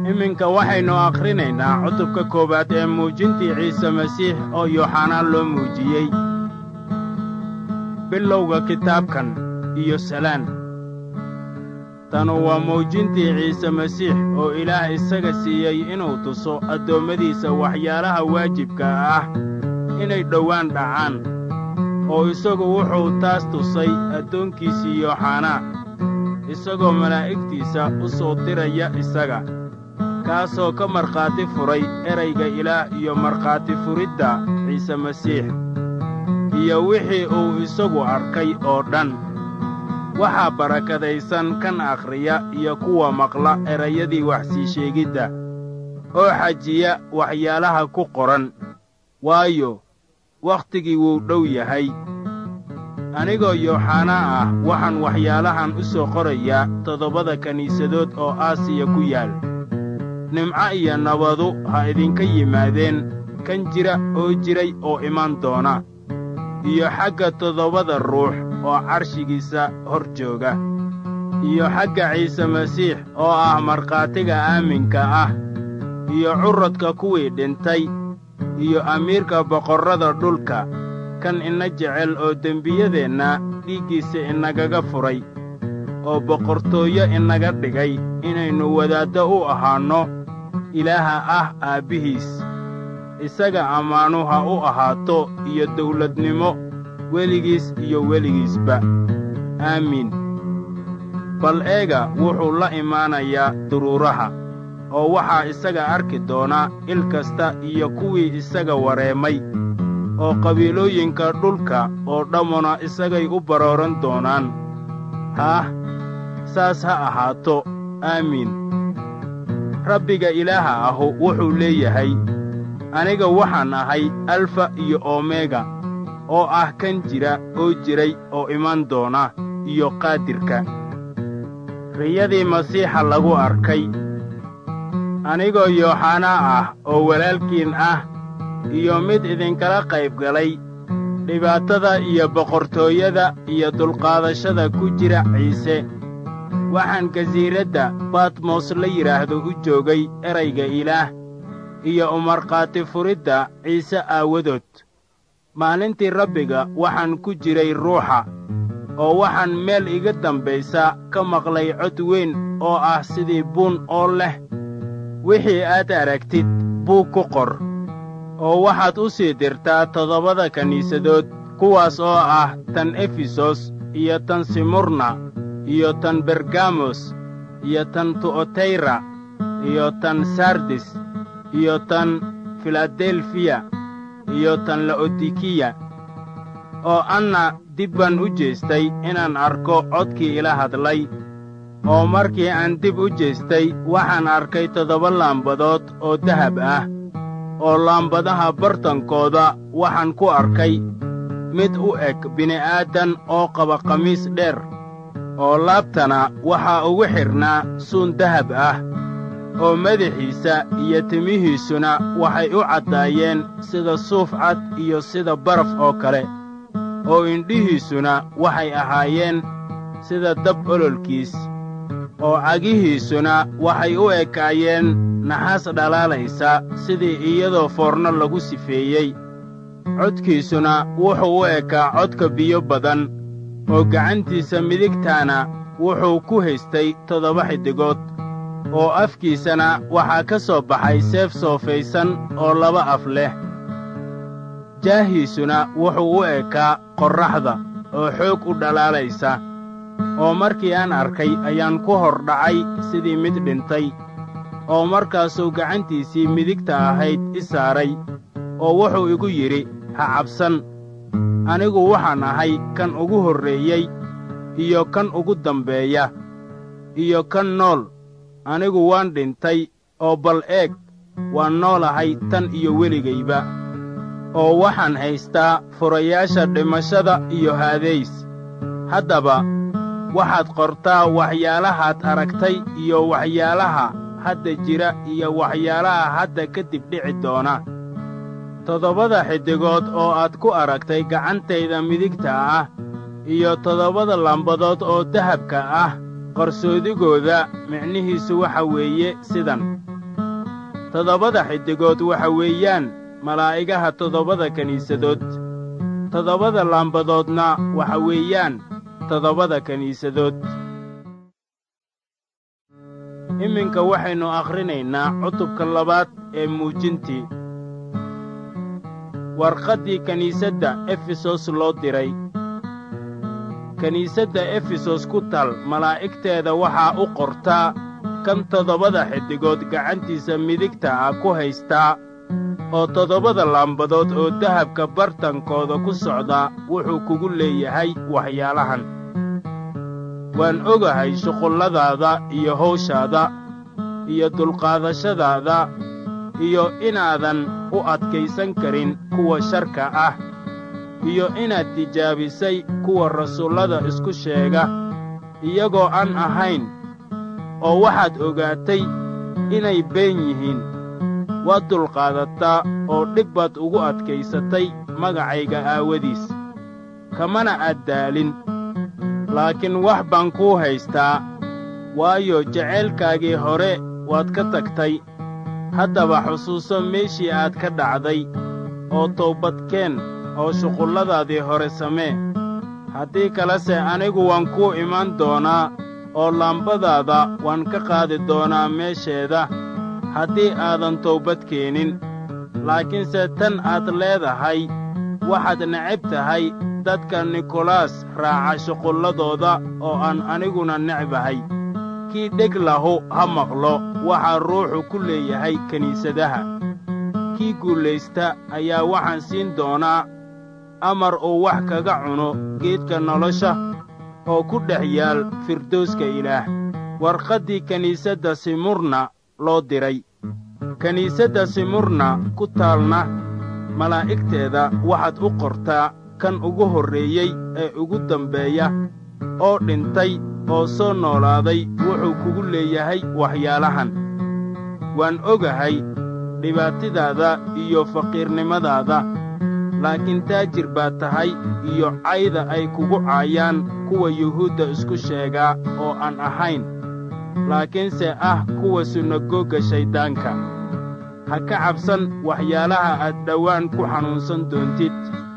iminka waxaynu akhrinaynaa cutubka koowaad ee muujintii ciise masiix oo yooxanaan loo muujiyey bilowga kitaabkan iyo salaan tanu waa muujintii ciise masiix oo ilaah isaga siiyey inuu tuso addoommadiisa waxyaalaha waajibka ah inay dhowaan dhacaan oo isagu wuxuu taas tusay addoonkiisii yooxanaa isagoo malaa'igtiisa u soo diraya isaga kaasoo ka markhaati furay erayga ilaah iyo markhaati furidda ciise masiix iyo wixii uu isagu arkay oo dhan waxaa barakadaysan kan akhriya iyo kuwa maqla erayadii wax sii sheegidda oo xajiya waxyaalaha ku qoran waayo wakhtigii wuu dhow yahay anigoo yooxanaa ah waxaan waxyaalahan u soo qorayaa toddobada kiniisadood oo aasiya ku yaal nimco iyo nabadu ha idinka yimaadeen kan jira oo jiray oo iman doona iyo xagga toddobada ruux oo carshigiisa hor jooga iyo xagga ciise masiix oo ah markhaatiga aaminka ah iyo curradka kuwii dhintay iyo amiirka boqorrada dhulka kan ina jecel oo dembiyadeenna dhiiggiisa inagaga furay oo boqortooyo inaga dhigay inaynu wadaaddo u ahaanno ilaaha ah aabbihiis isaga ammaanu ha u ahaato iyo dawladnimo weligiis iyo weligiisba aamiin bal eega wuxuu la imaanayaa duruuraha oo waxaa isaga arki doona il kasta iyo kuwii isaga wareemay oo qabiilooyinka dhulka oo dhammuna isagay u barooran doonaan haah saas ha ahaato aamiin rabbiga ilaaha ahu wuxuu leeyahay aniga waxaan ahay alfa iyo omega oo ah kan jira oo jiray oo iman doona iyo qaadirka riyadii masiixa lagu arkay anigoo yooxanaa ah oo walaalkiin ah iyo mid idinkala qayb galay dhibaatada iyo boqortooyada iyo dulqaadashada ku jira ciise waxaan gasiiradda batmos la yidhaahdo u joogay erayga ilaah iyo umarkhaati furidda ciise aawadood maalintii rabbiga waxaan ku jiray ruuxa oo waxaan meel iga dambaysa ka maqlay cod weyn oo ah sidii buun oo leh wixii aad aragtid buug ku qor oo waxaad u sii dirtaa toddobada kiniisadood kuwaas oo ah tan efesos iyo tan simurna iyo tan bergamos iyo tan tu'otayra iyo tan sardis iyo tan filadelfiya iyo tan la'odikiya oo anna dib baan u jeestay inaan arko codkii ila hadlay oo markii aan dib u jeestay waxaan arkay toddoba laambadood oo dahab ah oo laambadaha bartankooda waxaan ku arkay mid u eg bini'aadan oo qaba khamiis dheer oo laabtana waxaa ugu xidhnaa suun dahab ah oo madaxiisa iyo timihiisuna waxay u caddaayeen sida suuf cad iyo sida baraf oo kale oo indhihiisuna waxay ahaayeen sida dab ololkiis oo cagihiisuna waxay u ekaayeen naxaas dhalaalaysa sidii iyadoo foorno lagu sifeeyey codkiisuna wuxuu u ekaa codka biyo badan oo gacantiisa midigtaana wuxuu ku haystay toddoba xiddigood oo afkiisana waxaa ka soo baxay seef soofaysan oo laba af leh jaahiisuna wuxuu u ekaa qorraxda oo xoog u dhalaalaysa oo markii aan arkay ayaan ku hor dhacay sidii mid dhintay oo markaasuu gacantiisii midigta ahayd i saaray oo wuxuu igu yidhi ha cabsan anigu waxaan ahay kan ugu horreeyey iyo kan ugu dambeeya iyo kan nool anigu waan dhintay oo bal eeg waan noolahay tan iyo weligayba oo waxaan haystaa furayaasha dhimashada iyo haadays haddaba waxaad qortaa waxyaalahaad aragtay iyo waxyaalaha hadda jira iyo waxyaalaha hadda kadib dhici doona toddobada xiddigood oo aad ku aragtay gacantayda midigta ah iyo toddobada lambadood oo dahabka ah qarsoodigooda micnihiisu waxa weeye sidan toddobada xiddigood waxa weeyaan malaa'igaha toddobada kiniisadood toddobada laambadoodna waxa weeyaan toddobada kiniisadood iminka waxaynu akhrinaynaa cutubka labaad ee muujintii warqaddii kiniisadda efesos loo diray kiniisadda efesos ku tal malaa'igteeda waxaa u qortaa kan toddobada xiddigood gacantiisa midigta ah ku haystaa oo toddobada laambadood oo dahabka bartankooda ku socda wuxuu kugu leeyahay waxyaalahan waan ogahay shuqulladaada iyo hawshaada iyo dulqaadashadaada iyo inaadan u adkaysan karin kuwa sharka ah iyo inaad tijaabisay kuwa rasuullada isku sheega iyagoo aan ahayn oo waxaad ogaatay inay been yihiin waad dulqaadataa oo dhib baad ugu adkaysatay magacayga aawadiis kamana aad daalin laakiin wax baan kuu haystaa waayo jacaylkaagii hore waad ka tagtay haddaba xusuuso meeshii aad ka dhacday oo toobadkeen oo shuqulladaadii hore samee haddii kalese anigu waan kuu imaan doonaa oo laambadaada waan ka qaadi doonaa meesheeda haddii aadan toobad keenin laakiinse tan aad leedahay waxaad necab tahay dadka nikolaas raaca shuqulladooda oo aan aniguna necbahay kii dheg lahu ha maqlo waxaa ruuxu ku leeyahay kiniisadaha kii guulaysta ayaa waxaan siin doonaa amar uu wax kaga cuno geedka nolosha oo ku dhex yaal firdowska ilaah warqaddii kiniisadda simurna loo diray kiniisadda simurna ku taalna malaa'igteeda waxaad u qortaa kan ugu horreeyey ee ugu dambeeya oo dhintay oo soo noolaaday wuxuu kugu leeyahay waxyaalahan waan ogahay dhibaatadaada iyo faqiirnimadaada laakiin taajir baad tahay iyo cayda ay kugu caayaan kuwa yuhuudda isku sheegaa oo aan ahayn laakiinse ah kuwa sunagoogga shayddaanka ha ka cabsan waxyaalaha aad dhowaan ku xanuunsan doontid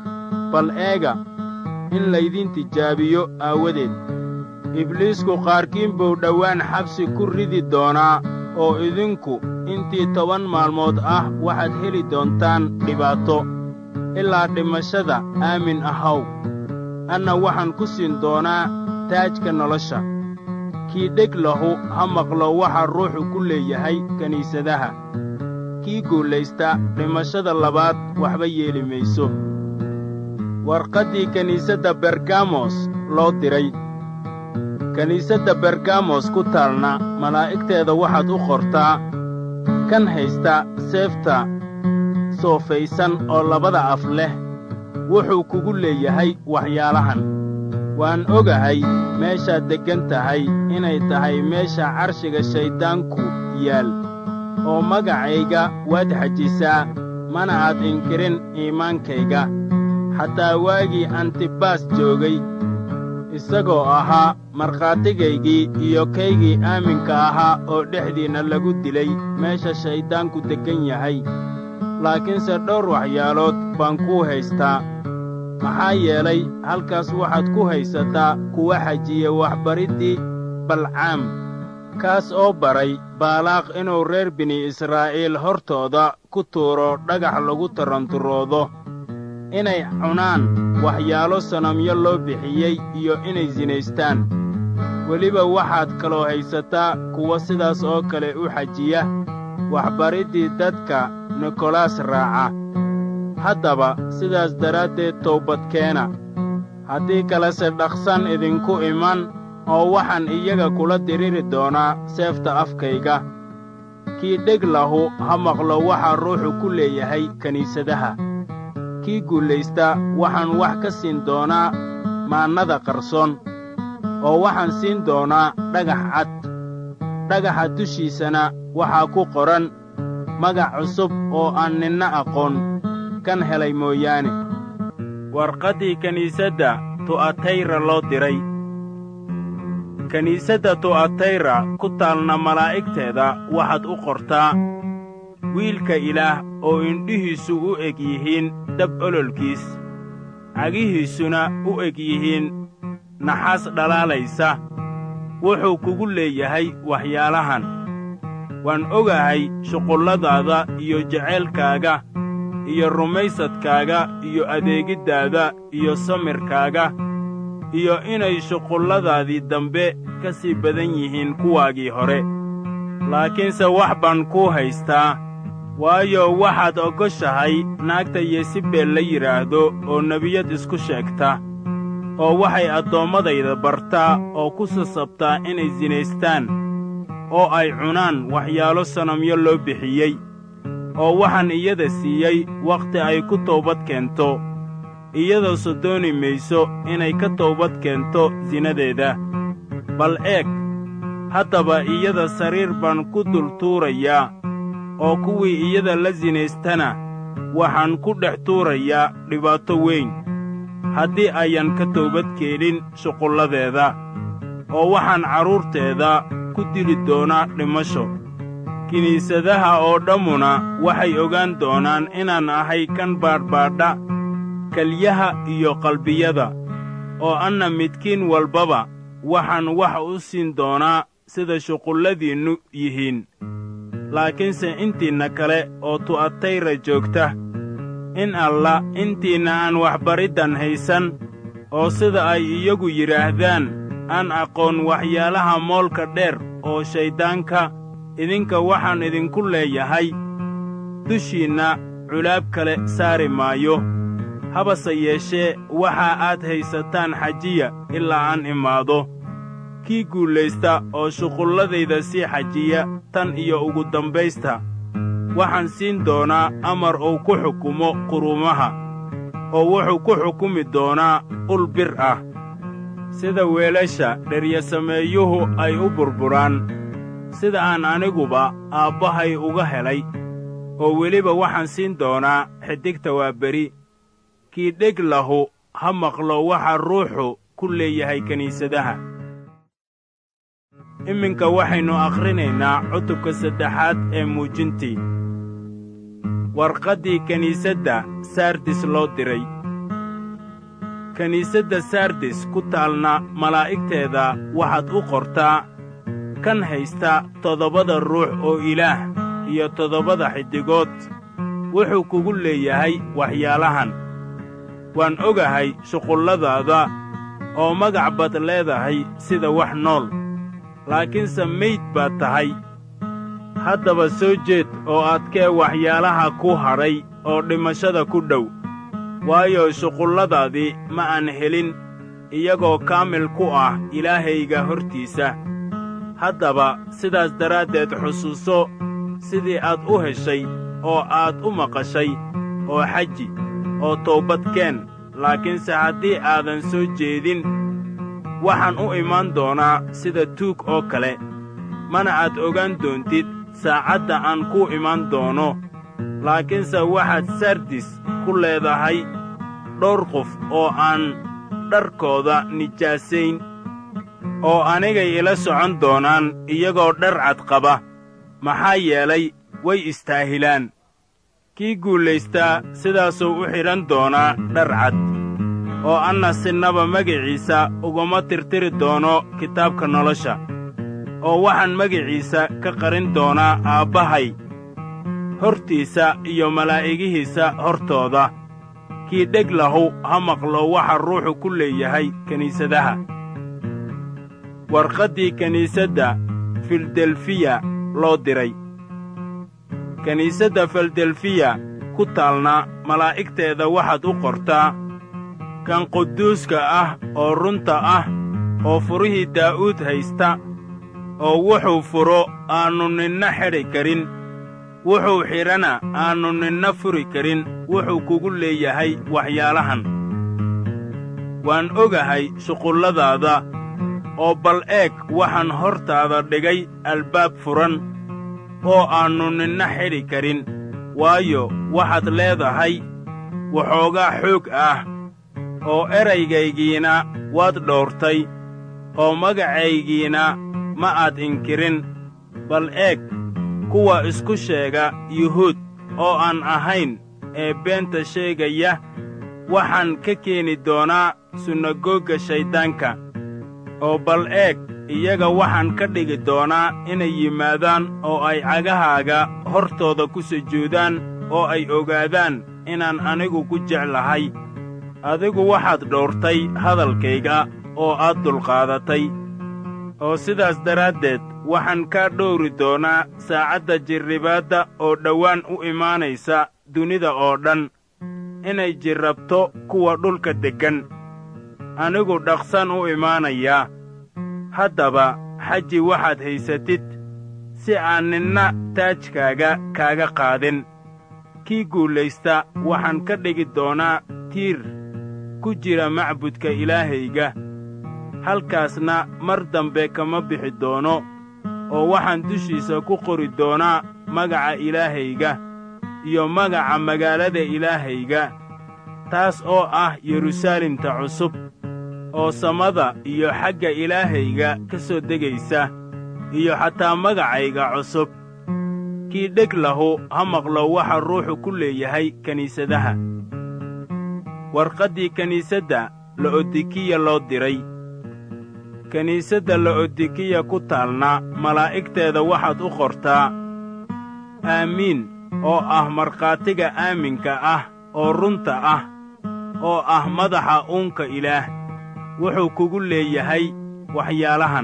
bal eega in laydin tijaabiyo aawadeed ibliisku qaarkiin buu dhowaan xabsi ku ridi doonaa oo idinku intii toban maalmood ah waxaad heli doontaan dhibaato ilaa dhimashada aamin ahaw anna waxaan ku siin doonaa taajka nolosha kii dheg lahu ha maqlo waxa ruuxu ku leeyahay kiniisadaha kii guulaysta dhimashada labaad waxba yeeli mayso warqaddii kiniisadda bergamos loo diray kiniisadda bergamos ku taalna malaa'igteeda waxaad u qortaa kan haysta seefta soofaysan oo labada af leh wuxuu kugu leeyahay waxyaalahan waan ogahay meeshaad deggan tahay inay tahay meesha carshiga shayddaanku yaal oo magacayga waad xajisaa mana aad inkirin iimaankayga xataa waagii antibaas joogay isagoo ahaa markhaatigaygii iyo kaygii aaminka ahaa oo dhexdiinna lagu dilay meesha shayddaanku deggan yahay laakiinse dhowr waxyaalood baan kuu haystaa maxaa yeelay halkaas waxaad ku haysataa kuwa xajiya waxbariddii balcaam kaas oo baray baalaaq inuu reer bini israa'iil hortooda ku tuuro dhagax lagu taranturoodo inay cunaan waxyaalo sanamyo loo bixiyey iyo inay sinaystaan weliba waxaad kaloo haysataa kuwa sidaas oo kale u xajiya waxbariddii dadka nikolaas raaca haddaba sidaas daraaddeed toobadkeena haddii kalese dhaqsan idinku iman oo waxaan iyaga kula diriri doonaa seefta afkayga kii dheg lahu ha maqlo waxaa ruuxu ku leeyahay kiniisadaha kii guulaysta waxaan wax ka siin doonaa maannada qarsoon oo waxaan siin doonaa dhagax cad dhagaxa dushiisana waxaa ku qoran magac cusub oo aan ninna aqoon kan helay mooyaane warqaddii kiniisadda tu'atayra loo diray kiniisadda tu'atayra ku taalna malaa'igteeda waxaad u qortaa wiilka ilaah oo indhihiisu u eg yihiin dab ololkiis cagihiisuna u eg yihiin naxaas dhalaalaysa wuxuu kugu leeyahay waxyaalahan waan ogahay shuqulladaada iyo jacaylkaaga iyo rumaysadkaaga iyo adeegiddaada iyo samirkaaga iyo inay shuqulladaadii dambe ka sii badan yihiin kuwaagii hore laakiinse wax baan kuu haystaa waayo waxaad ogoshahay naagta yesibeel la yidhaahdo oo nebiyad isku sheegta oo waxay addoommadayda bartaa oo ku sasabtaa inay sinaystaan oo ay cunaan waxyaalo sanamyo loo bixiyey oo waxaan iyada siiyey wakhti ay ku toobad keento iyadoo dooni mayso inay ka toobad keento sinadeeda bal eeg haddaba iyada sariir baan ku dul tuurayaa oo kuwii iyada la sinaystana waxaan ku dhex tuurayaa dhibaato weyn haddii ayan ka toobad keenin shuqulladeeda oo waxaan carruurteeda ku dili doonaa dhimasho kiniisadaha oo dhammuna waxay ogaan doonaan inaan ahay kan baadhbaadha kelyaha iyo qalbiyada oo anna midkiin walbaba waxaan wax u siin doonaa sida shuqulladiinnu yihiin laakiinse intiinna kale oo tu'atayra joogta in alla intiinna aan waxbariddan haysan oo sida ay iyagu yidhaahdaan aan aqoon waxyaalaha moolka dheer oo shayddaanka idinka waxaan idinku leeyahay dushiinna culaab kale saari maayo habase yeeshee waxa aad haysataan xajiya ilaa aan imaado kii guulaysta oo shuqulladayda sii xajiya tan iyo ugu dambaysta waxaan siin doonaa amar uu ku xukumo quruumaha oo wuxuu ku xukumi doonaa ul bir ah sida weelasha dheryasameeyuhu ay u burburaan sida aan aniguba aabbahay uga helay oo weliba waxaan siin doonaa xidigta waa beri kii dheg lahu ha maqlo waxa ruuxu ku leeyahay kiniisadaha iminka waxaynu akhrinaynaa cutubka saddexaad ee muujintii warqaddii kiniisadda sardis loo diray kiniisadda sardis ku taalna malaa'igteeda waxaad u qortaa kan haysta toddobada ruux oo ilaah iyo toddobada xiddigood wuxuu kugu leeyahay waxyaalahan waan ogahay shuqulladaada oo magac baad leedahay sida wax nool laakiinse mayd baad tahay haddaba soo jeed oo adkee waxyaalaha ku hadhay oo dhimashada ku dhow waayo shuqulladaadii ma aan helin iyagoo kaamil ku ah ilaahayga hortiisa haddaba sidaas daraaddeed xusuuso sidii aad u heshay oo aad u maqashay oo xaji oo toobadkeen laakiinse haddii aadan soo jeedin waxaan u imaan doonaa sida tuug oo kale mana aad ogaan doontid saacadda aan kuu imaan doono laakiinse waxaad sardis ku leedahay dhowr qof oo aan dharkooda nijaasayn oo anigay ila socon doonaan iyagoo dhar cad qaba maxaa yeelay way istaahilaan kii guulaystaa sidaasuu u xidhan doonaa dhar cad oo anna sinnaba magiciisa uguma tirtiri doono kitaabka nolosha oo waxaan magiciisa ka qarin doonaa aabbahay hortiisa iyo malaa'igihiisa hortooda kii dheg lahu ha maqlo waxa ruuxu ku leeyahay kiniisadaha warqaddii kiniisadda fildelfiya loo diray kiniisadda fildelfiya ku taalna malaa'igteeda waxaad u qortaa kan quduuska ah oo runta ah oo furihii daa'uud haysta oo wuxuu furo aannu ninna xidhi karin wuxuu xidhana aannu ninna furi karin wuxuu kugu leeyahay waxyaalahan waan ogahay shuqulladaada oo bal eeg waxaan hortaada dhigay albaab furan oo aannu ninna xidhi karin waayo waxaad leedahay waxoogaa xoog ah oo eraygaygiina waad dhowrtay oo magacaygiina ma aad inkirin bal eeg kuwa isku sheega yuhuud oo aan ahayn ee beenta sheegaya waxaan ka keeni doonaa sunagoogga shayddaanka oo bal eeg iyaga waxaan ka dhigi doonaa inay yimaadaan oo ay cagahaaga hortooda ku sujuudaan oo ay ogaadaan inaan anigu ku jeclahay adigu waxaad dhowrtay hadalkayga oo aad dulqaadatay oo sidaas daraaddeed waxaan kaa dhowri doonaa saacadda jirribaadda oo dhowaan u imaanaysa dunida oo dhan inay jirrabto kuwa dhulka deggan anigu dhaqsan u imaanayaa haddaba xaji waxaad haysatid si aan ninna taajkaaga kaaga qaadin kii guulaysta waxaan ka dhigi doonaa tiir ku jira macbudka ilaahayga halkaasna mar dambe kama bixi doono oo waxaan dushiisa ku qori doonaa magaca ilaahayga iyo magaca magaalada ilaahayga taas oo ah yeruusaalemta cusub oo samada iyo xagga ilaahayga ka soo degaysa iyo xataa magacayga cusub kii dheg lahu ha maqlo waxa ruuxu ku leeyahay kiniisadaha warqaddii kiniisadda la'odikiya loo diray kiniisadda la'odikiya ku taalna malaa'igteeda waxaad u qortaa aamiin oo ah markhaatiga aaminka ah oo runta ah oo ah madaxa uunka ilaah wuxuu kugu leeyahay waxyaalahan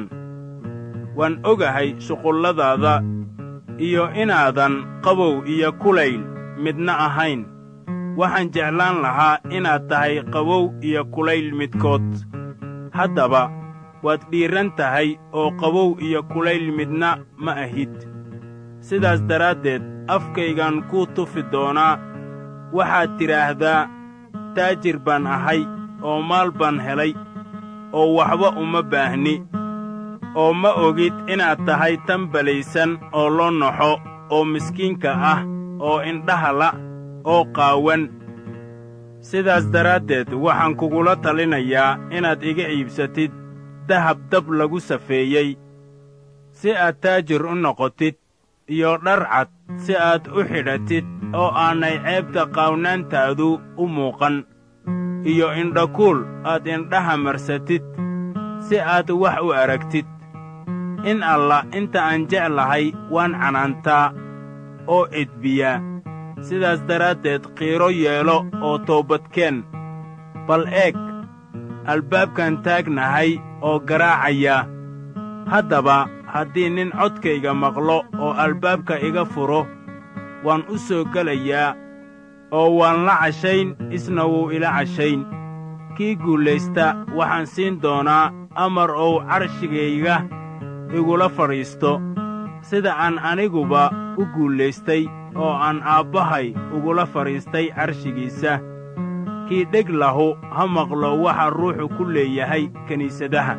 waan ogahay shuqulladaada iyo inaadan qabow iyo kulayl midna ahayn waxaan jeclaan lahaa inaad tahay qabow iyo kulayl midkood haddaba waad dhiiran tahay oo qabow iyo kulayl midna ma ahid sidaas daraaddeed afkaygaan kuu tufi doonaa waxaad tidhaahdaa taajir baan ahay oo maal baan helay oo waxba uma baahni oo ma ogid inaad tahay tan balaysan oo loo naxo oo miskiinka ah oo indhaha la oo qaawan sidaas daraaddeed waxaan kugula talinayaa inaad iga iibsatid dahab dab lagu safeeyey si aad taajir u noqotid iyo dhar cad si aad u xidhatid oo aanay ceebta qaawnaantaadu u muuqan iyo indhakuul aad indhaha marsatid si aad wax u aragtid in alla inta aan jeclahay waan canaantaa oo edbiyaa sidaas daraaddeed qiiro yeelo oo toobadkeen bal eeg albaabkan taagnahay oo garaacaya haddaba haddii nin codkayga maqlo oo albaabka iga furo waan u soo gelayaa oo waan la cashayn isna wuu ila cashayn kii guulaysta waxaan siin doonaa amar ou carshigayga igula fadhiisto sida aan aniguba u guulaystay oo aan aabbahay ugula fadhiistay carshigiisa kii dheg lahu ha maqlo waxa ruuxu ku leeyahay kiniisadaha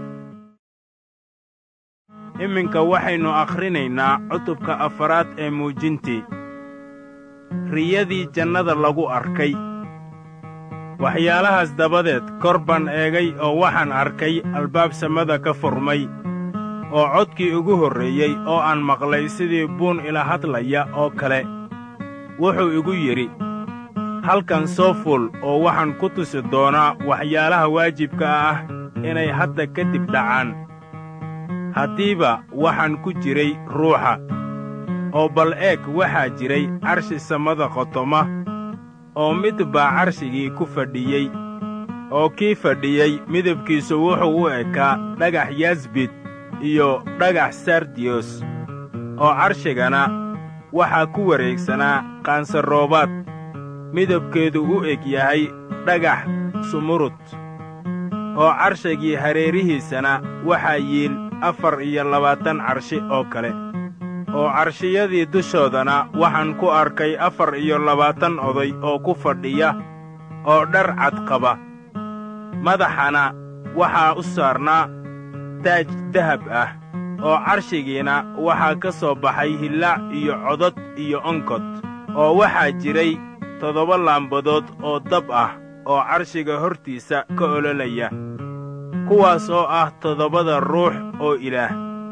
iminka waxaynu akhrinaynaa cutubka afaraad ee muujintii riyadii jannada lagu arkay waxyaalahaas dabadeed kor baan eegay oo waxaan arkay albaab samada ka furmay oo codkii ugu horreeyey oo aan maqlay sidii buun ila hadlaya oo kale wuxuu igu yidhi halkan soo fuul oo waxaan ku tusi doonaa waxyaalaha waajibka ah inay hadda ka dib dhacaan haddiiba waxaan ku jiray ruuxa oo bal eeg waxaa jiray carshi samada qotoma oo mid baa carshigii ku fadhiyey oo kii fadhiyey midabkiisu wuxuu u ekaa dhagax yasbid iyo dhagax sardiyos oo carshigana waxaa ku wareegsanaa qaansaroobaad midabkeedu u eg yahay dhagax sumurud oo carshigii hareerihiisana waxaa yiil afar iyo labaatan carshi oo kale oo carshiyadii dushoodana waxaan ku arkay afar iyo labaatan oday oo ku fadhiya oo dhar cad qaba madaxana waxaa u saarnaa taaj dahab ah oo carshigiina waxaa ka soo baxay hillaac iyo codod iyo onkod oo waxaa jiray toddoba laambadood oo dab ah oo carshiga hortiisa ka ololaya kuwaas oo ah toddobada ruux oo ilaah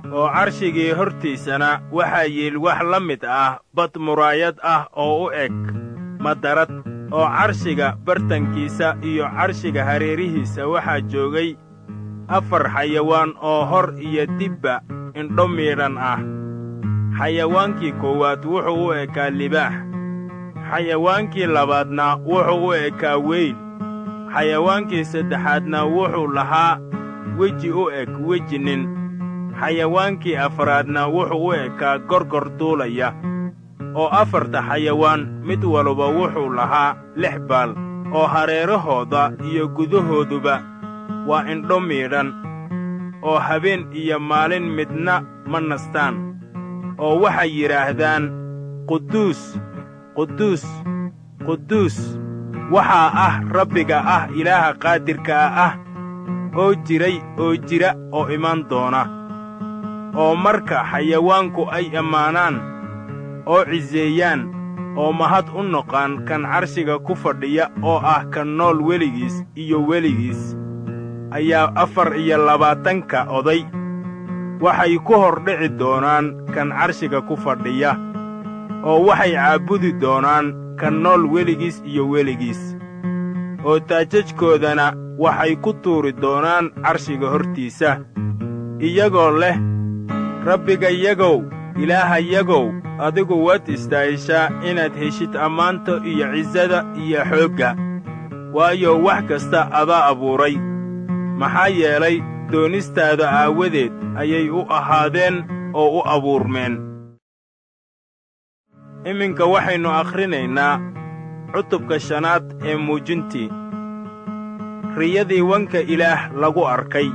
oo carshigii hortiisana waxaa yiil wax la mid ah bad muraayad ah oo u eg madarad oo carshiga bartankiisa iyo carshiga hareerihiisa waxaa joogay afar xayawaan oo hor iyo dibba indho miidhan ah xayawaankii koowaad wuxuu u ekaa libaax xayawaankii labaadna wuxuu u ekaa weyl xayawaankii saddexaadna wuxuu lahaa weji u eg weji nin xayawaankii afraadna wuxuu u ekaa gorgor duulaya oo afarta xayawaan mid waluba wuxuu lahaa lix baal oo hareerahooda iyo gudahooduba waa indho miidhan oo habeen iyo maalin midna ma nastaan oo waxay yidhaahdaan quduus quduus quduus waxaa ah rabbiga ah ilaaha qaadirkaa ah oo jiray oo jira oo imaan doona oo marka xayawaanku ay ammaanaan oo ciseeyaan oo mahad u noqaan kan carshiga ku fadhiya oo ah kan nool weligiis iyo weligiis ayaa afar iyo labaatanka oday waxay ku hor dhici doonaan kan carshiga ku fadhiya oo waxay caabudi doonaan kan nool weligiis iyo weligiis oo taajajkoodana waxay ku tuuri doonaan carshiga hortiisa iyagoo leh rabbigayagow ilaahayagow adigu waad istaahishaa inaad heshid ammaanta iyo cisada iyo xoogga waayo wax kasta adaa abuuray maxaa yeelay doonistaada aawadeed ayay u ahaadeen oo u abuurmeen iminka waxaynu akhrinaynaa cutubka shanaad ee muujintii riyadii wanka ilaah lagu arkay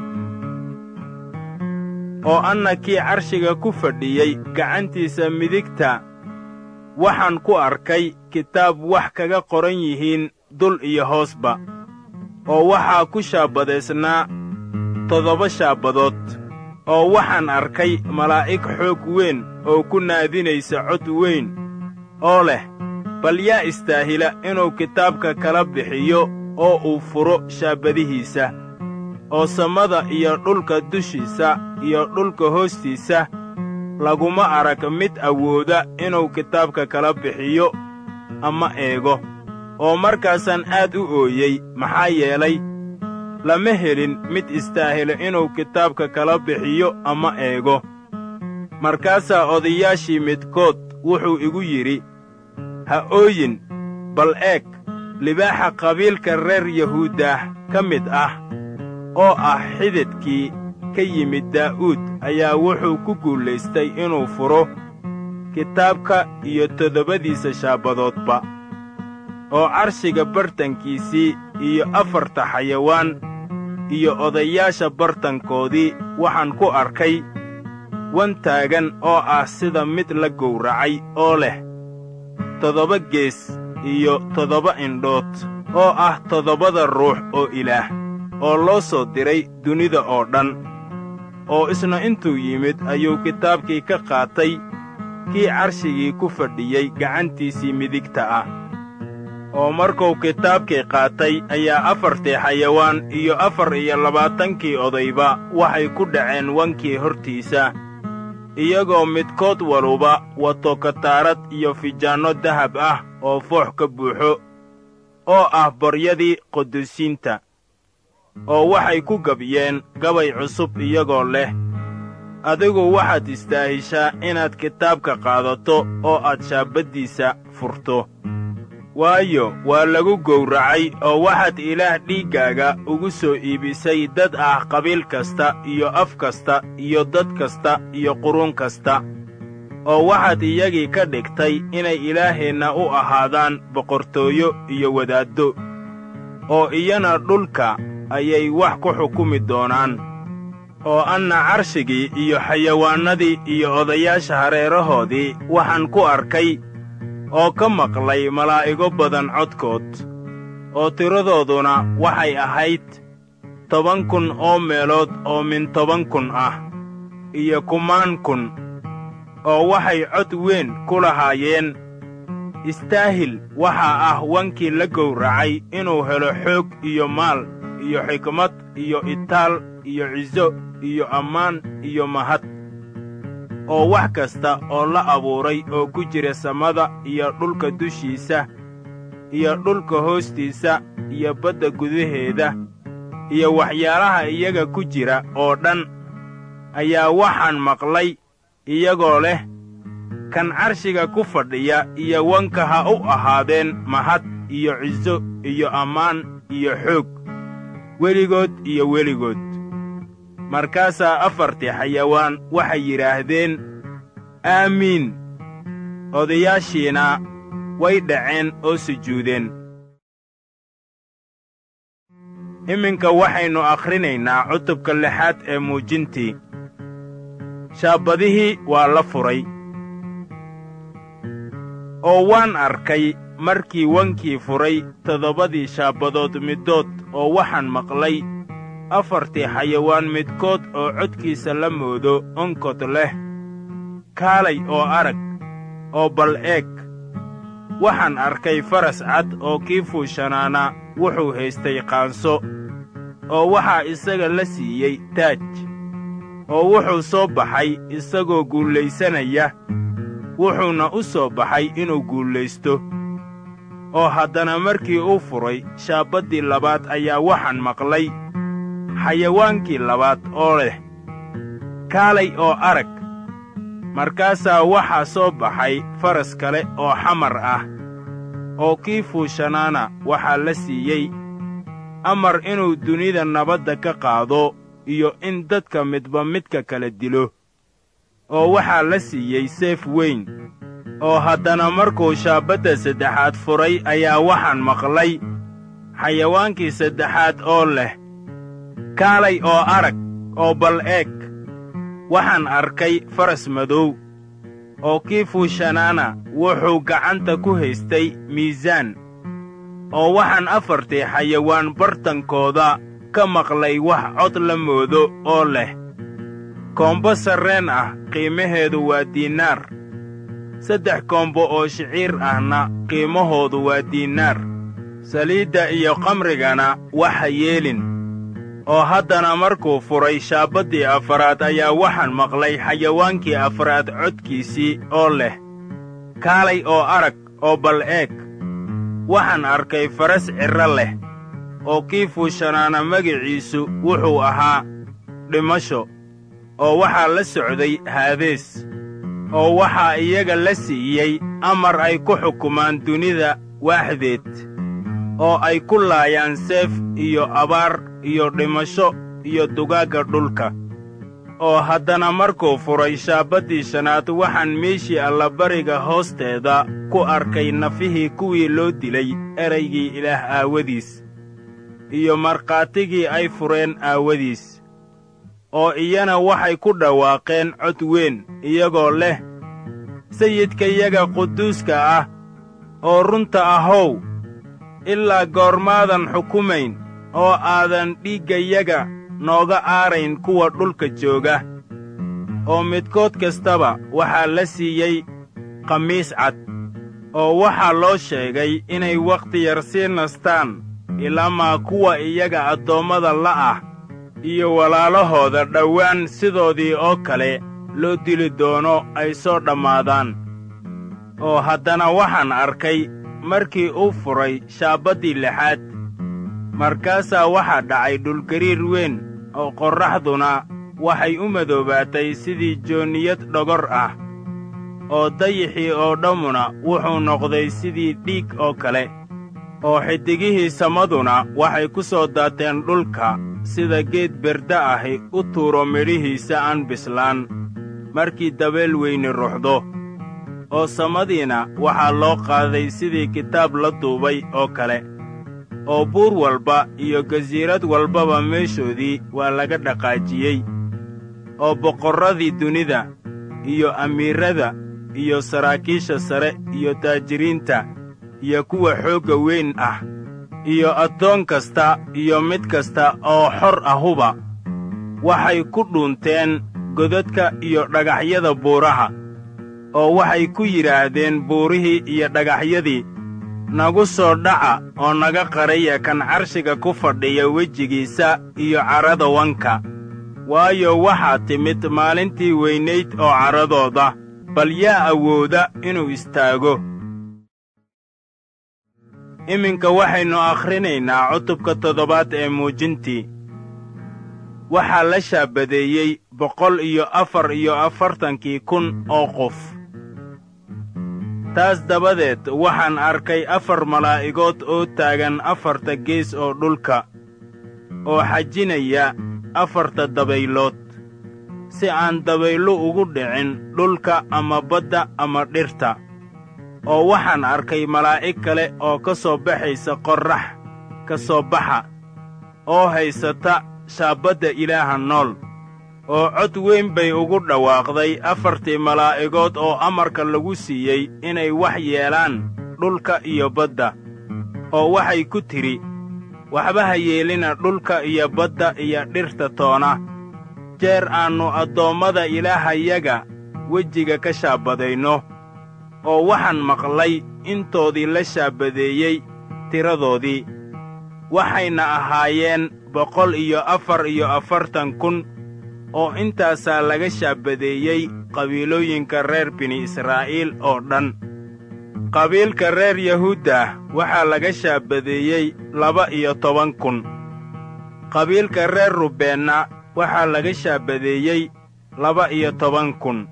oo anna kii carshiga ku fadhiyey gacantiisa midigta waxaan ku arkay kitaab wax kaga qoran yihiin dul iyo hoosba oo waxaa ku shaabadaysnaa toddoba shaabadood oo waxaan arkay malaa'ig xoog weyn oo ku naadinaysa cod weyn oo leh bal yaa istaahila inuu kitaabka kala bixiyo oo uu furo shaabadihiisa oo samada iyo dhulka dushiisa iyo dhulka hoostiisa laguma arag mid awooda inuu kitaabka kala bixiyo ama eego oo markaasaan aad u ooyey maxaa yeelay lama helin mid istaahilo inuu kitaabka kala bixiyo ama eego markaasaa odayaashii midkood wuxuu igu yidhi ha ooyin bal eeg libaaxa qabiilka reer yahuuddah ka mid ah oo ah xididkii ka yimid daa'uud ayaa wuxuu ku guulaystay inuu furo kitaabka iyo toddobadiisa shaabadoodba oo carshiga bartankiisii iyo afarta xayawaan iyo odayaasha bartankoodii waxaan ku arkay wan taagan oo ah sida mid la gowracay oo leh toddoba gees iyo toddoba indhood oo ah toddobada ruux oo ilaah oo loo soo diray dunida oo dhan oo isna intuu yimid ayuu kitaabkii ka qaatay kii carshigii ku fadhiyey gacantiisii midigta ah oo markuu kitaabkii qaatay ayaa afartii xayawaan iyo afar iyo labaatankii odayba waxay ku dhaceen wankii hortiisa iyagoo midkood waluba wato kataarad iyo fijaanno dahab ah oo foox ka buuxo oo ah baryadii qudusiinta oo waxay ku gabyeen gabay cusub iyagoo leh adigu waxaad istaahishaa inaad kitaabka qaadato oo aad shaabaddiisa furto waayo waa lagu gowracay oo waxaad ilaah dhiiggaaga ugu soo iibisay dad ah qabiil kasta iyo af kasta iyo dad kasta iyo qurun kasta oo waxaad iyagii ka dhigtay inay ilaaheenna u ahaadaan boqortooyo iyo wadaaddo oo iyana dhulka ayay wax ku xukumi doonaan oo anna carshigii iyo xayawaannadii iyo odayaasha hareerahoodii waxaan ku arkay oo ka maqlay malaa'igo badan codkood oo tiradooduna waxay ahayd toban kun oo meelood oo min toban kun ah iyo kumaan kun oo waxay cod weyn ku lahaayeen istaahil waxaa ah wankii la gowracay inuu helo xoog iyo maal iyo xikmad iyo itaal iyo ciso iyo ammaan iyo mahad oo wax kasta oo la abuuray oo ku jira samada iyo dhulka dushiisa iyo dhulka hoostiisa iyo badda gudaheeda iyo waxyaalaha iyaga ku jira oo dhan ayaa waxaan maqlay iyagoo leh kan carshiga ku fadhiya iyo wanka ha u ahaadeen mahad iyo ciso iyo ammaan iyo xoog weligood iyo weligood markaasaa afartii xayawaan waxay yidhaahdeen aamiin odayaashiina way dhaceen oo sujuudeen iminka waxaynu akhrinaynaa cutubka lixaad ee muujintii shaabbadihii waa la furay oo waan arkay markii wankii furay toddobadii shaabbadood middood oo waxaan maqlay afartii xayawaan midkood oo codkiisa la moodo onkod leh kaalay oo arag oo bal eeg waxaan arkay faras cad oo kii fuushanaana wuxuu haystay qaanso oo waxaa isaga la siiyey taaj oo wuxuu soo baxay isagoo guulaysanaya wuxuuna u soo baxay inuu guulaysto oo haddana markii uu furay shaabbaddii labaad ayaa waxaan maqlay xayawaankii labaad oo leh kaalay oo arag markaasaa waxaa soo baxay faras kale oo xamar ah oo kii fuushanaana waxaa la siiyey amar inuu dunida nabadda ka qaado iyo in dadka midba midka kala dilo oo waxaa la siiyey seef weyn oo haddana markuu shaabbadda saddexaad furay ayaa waxaan maqlay xayawaankii saddexaad oo leh kaalay oo arag oo bal eeg waxaan arkay faras madow oo kii fuushanaana wuxuu gacanta ku haystay miisaan oo waxaan afartii xayawaan bartankooda ka maqlay wax cod la moodo oo leh koombo sarreen ah qiimaheedu waa diinaar saddex koombo oo shiciir ahna qiimahoodu waa diinaar saliidda iyo qamrigana waxa yeelin oo haddana markuu furay shaabbaddii afaraad ayaa waxaan maqlay xayawaankii afraad codkiisii oo leh kaalay oo arag oo bal eeg waxaan arkay faras cirro leh oo kii fuushanaana magiciisu wuxuu ahaa dhimasho oo waxaa la socday haadees oo waxaa iyaga la siiyey amar ay ku xukumaan dunida waaxdeed oo ay ku laayaan seef iyo abaar iyo dhimasho iyo dugaagga dhulka oo haddana markuu furay shaabbaddii shanaad waxaan meeshii allabariga hoosteeda ku arkay nafihii kuwii loo dilay eraygii ilaah aawadiis iyo markhaatigii ay fureen aawadiis oo iyana waxay ku dhawaaqeen cod weyn iyagoo leh sayidkayaga quduuska ah oo runta ahow ilaa goormaadan xukumayn oo aadan dhiiggayaga nooga aarayn kuwa dhulka jooga oo midkood kastaba waxaa la siiyey khamiis cad oo waxaa loo sheegay inay wakhti yar sii nastaan ilaamaa kuwa iyaga addoommada la'ah iyo walaalahooda dhowaan sidoodii oo kale loo dili doono ay soo dhammaadaan oo haddana waxaan arkay markii uu furay shaabbaddii lixaad markaasaa waxaa dhacay dhulgariir weyn oo qorraxduna waxay u madoobaatay sidii joonniyad dhogor ah oo dayixii oo dhammuna wuxuu noqday sidii dhiig oo kale oo xiddigihii samaduna waxay ku soo daateen dhulka sida geed berda ahi u tuuro midhihiisa aan bislaan markii dabeel weyni ruxdo oo samadiina waxaa loo qaaday sidii kitaab la duubay oo kale oo buur walba iyo gasiirad walbaba meeshoodii waa laga dhaqaajiyey oo boqorradii dunida iyo amiirrada iyo saraakiisha sare iyo taajiriinta iyo kuwa xoogga weyn ah iyo addoon kasta iyo mid kasta oo xor ahuba waxay ku dhuunteen godadka iyo dhagaxyada buuraha oo waxay ku yidhaahdeen buurihii iyo dhagaxyadii nagu soo dhaca oo naga qaraya kan carshiga ku fadhiya wejigiisa iyo carrada wanka waayo waxaa timid maalintii weynayd oo carradooda bal yaa awooda inuu istaago iminka waxaynu akhrinaynaa cutubka toddobaad ee muujintii waxaa la shaabadeeyey boqol iyo afar iyo afartankii kun oo qof taas dabadeed waxaan arkay afar malaa'igood oo taagan afarta gees oo dhulka oo xajinaya afarta dabaylood si aan dabayllu ugu dhicin dhulka ama badda ama dhirta oo waxaan arkay malaa'ig kale oo ka soo baxaysa qorrax ka soo baxa oo haysata shaabbadda ilaaha nool oo cod weyn bay ugu dhawaaqday afartii malaa'igood oo amarka lagu siiyey inay wax yeelaan dhulka iyo badda oo waxay ku tidhi waxba ha yeelina dhulka iyo badda iyo dhirta toona jeer aannu addoommada ilaahayaga wejiga ka shaabadayno oo waxaan maqlay intoodii la shaabadeeyey tiradoodii waxayna ahaayeen boqol iyo afar iyo afartan kun oo intaasaa laga shaabadeeyey qabiilooyinka reer bini israa'iil oo dhan qabiilka reer yahuudda waxaa laga shaabadeeyey laba iyo toban kun qabiilka reer rubeenna waxaa laga shaabadeeyey laba iyo toban kun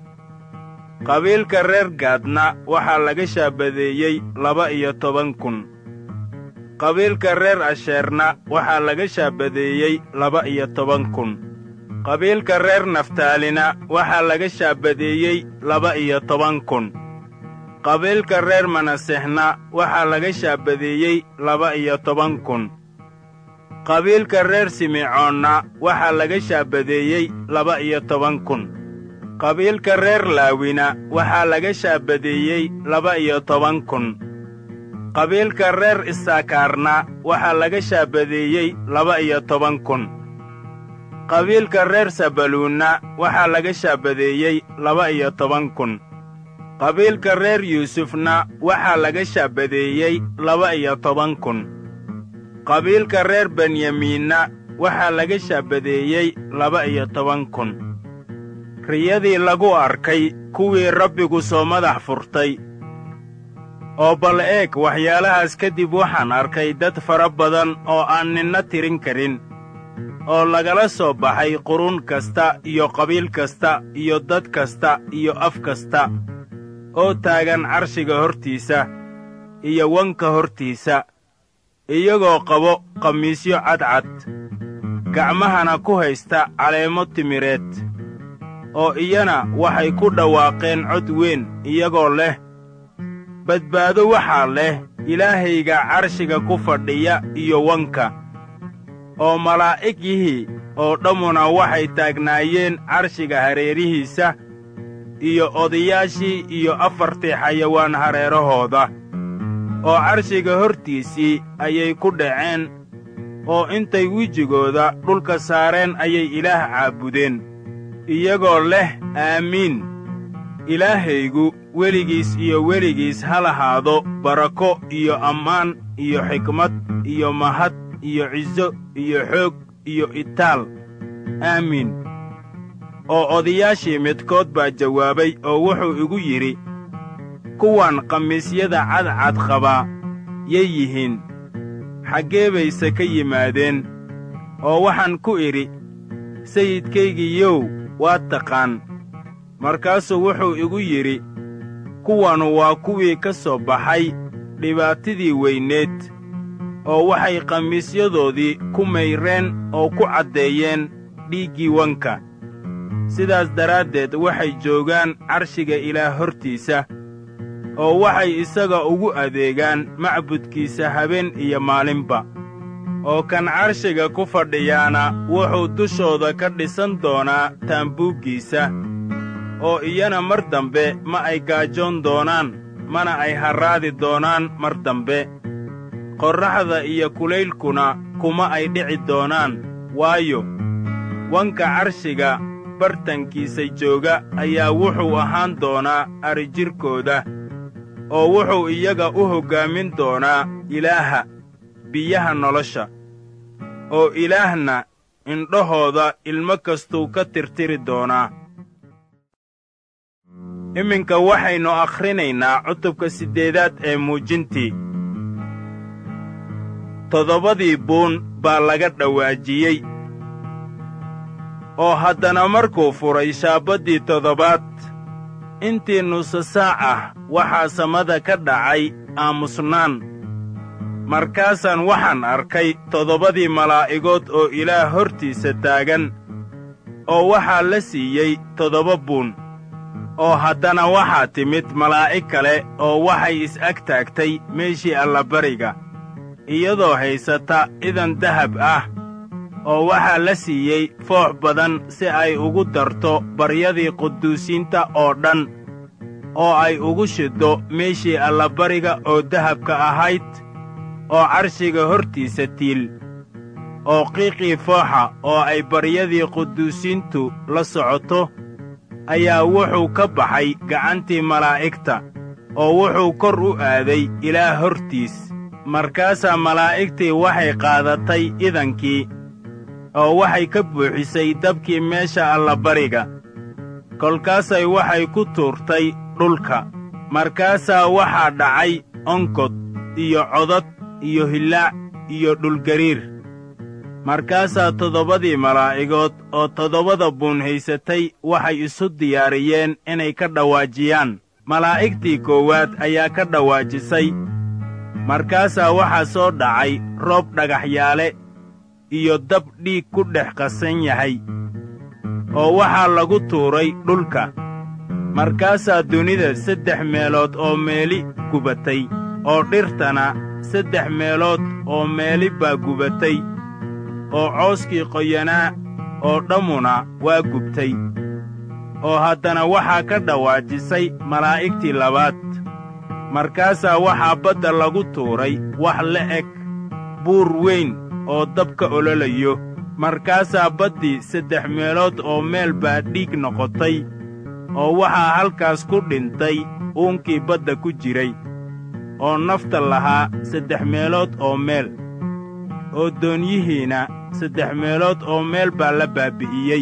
qabiilka reer gaadna waxaa laga shaabadeeyey laba iyo toban kun qabiilka reer asheerna waxaa laga shaabadeeyey laba iyo toban kun qabiilka reer naftaalina waxaa laga shaabadeeyey laba iyo toban kun qabiilka reer manasexna waxaa laga shaabadeeyey laba iyo toban kun qabiilka reer simecoonna waxaa laga shaabadeeyey laba iyo toban kun qabiilka reer laawina waxaa laga shaabadeeyey laba iyo toban kun qabiilka reer isaakaarna waxaa laga shaabadeeyey laba iyo toban kun qabiilka reer sabaluunna waxaa laga shaabadeeyey laba iyo toban kun qabiilka reer yuusufna waxaa laga shaabadeeyey laba iyo toban kun qabiilka reer benyamiinna waxaa laga shaabadeeyey laba iyo toban kun riyadii lagu arkay kuwii rabbigu soo madax furtay oo bal eeg waxyaalahaas kadib waxaan arkay dad fara badan oo aan ninna tirin karin oo lagala soo baxay qurun kasta iyo qabiil kasta iyo dad kasta iyo af kasta oo taagan carshiga hortiisa iyo wanka hortiisa iyagoo qabo khamiisyo cadcad gacmahana ku haysta caleemo timireed oo iyana waxay ku dhawaaqeen cod weyn iyagoo leh badbaado waxaa leh ilaahayga carshiga ku fadhiya iyo wanka oo malaa'igihii oo dhammuna waxay taagnaayeen carshiga hareerihiisa iyo odayaashii iyo afartii xayawaan hareerahooda oo carshiga hortiisii ayay ku dhaceen oo intay wejigooda dhulka saareen ayay ilaah caabudeen iyagoo leh aamiin ilaahaygu weligiis iyo weligiis ha lahaado barako iyo ammaan iyo xikmad iyo mahad iyo ciso iyo xoog iyo itaal aamiin oo odayaashii midkood baa jawaabay oo wuxuu igu yidhi kuwan khamiisyada cadcad qabaa yay yihiin xaggee bayse ka yimaadeen oo waxaan ku idhi sayidkaygiiyow waad taqaan markaasuu wuxuu igu yidhi kuwanu waa kuwii ka soo baxay dhibaatadii weyneed oo waxay khamiisyadoodii ku mayreen oo ku caddeeyeen dhiiggii wanka sidaas daraaddeed waxay joogaan carshiga ilaah hortiisa oo waxay isaga ugu adeegaan macbudkiisa habeen iyo maalinba oo kan carshiga ku fadhiyaana wuxuu dushooda ka dhisan doonaa taambuuggiisa oo iyana mar dambe ma ay gaajoon doonaan mana ay harraadi doonaan mar dambe qorraxda iyo kulaylkuna kuma ay dhici doonaan waayo wanka carshiga bartankiisa jooga ayaa wuxuu ahaan doonaa arijirkooda oo wuxuu iyaga u hoggaamin doonaa ilaaha biyaha nolosha oo ilaahna indhahooda ilmo kastuu ka tirtiri doonaa iminka waxaynu akhrinaynaa cutubka siddeedaad ee muujintii toddobadii buun baa laga dhawaajiyey oo haddana markuu furay shaabaddii toddobaad intii nusa saac ah waxaa samada ka dhacay aamusnaan markaasaan waxaan arkay toddobadii malaa'igood oo ilaah hortiisa taagan oo waxaa la siiyey toddoba buun oo haddana waxaa timid malaa'ig kale oo waxay is-ag taagtay meeshii allabariga iyadoo haysata idan dahab ah oo waxaa la siiyey foox badan si ay ugu darto baryadii quduusiinta oo dhan oo ay ugu shiddo meeshii allabariga oo dahabka ahayd oo carshiga hortiisa tiil oo qiiqii fooxa oo ay baryadii quduusiintu la socoto ayaa wuxuu ka baxay gacantii malaa'igta oo wuxuu kor u aaday ilaah hortiis markaasaa malaa'igtii waxay qaadatay idankii oo waxay ka buuxisay dabkii meesha allabariga kolkaasay waxay ku tuurtay dhulka markaasaa waxaa dhacay onkod iyo codad iyo hillaac iyo dhulgariir markaasaa toddobadii malaa'igood oo toddobada buun haysatay waxay isu diyaariyeen inay ka dhawaajiyaan malaa'igtii koowaad ayaa ka dhawaajisay markaasaa waxaa soo dhacay roob dhagaxyaale iyo dab dhiig ku dhex qasan yahay oo waxaa lagu tuuray dhulka markaasaa dunida saddex meelood oo meeli gubatay oo dhirtana saddex meelood oo meeli baa gubatay oo cooskii qoyanaa oo dhammuna waa gubtay oo haddana waxaa ka dhawaajisay malaa'igtii labaad markaasaa waxaa badda lagu tuuray wax la eg buur weyn oo dabka ololayo markaasaa baddii saddex meelood oo meel baa dhiig noqotay oo waxaa halkaas ku dhintay uunkii badda ku jiray oo nafta lahaa saddex meelood oo meel oo doonyihiinna saddex meelood oo meel baa la baabbi'iyey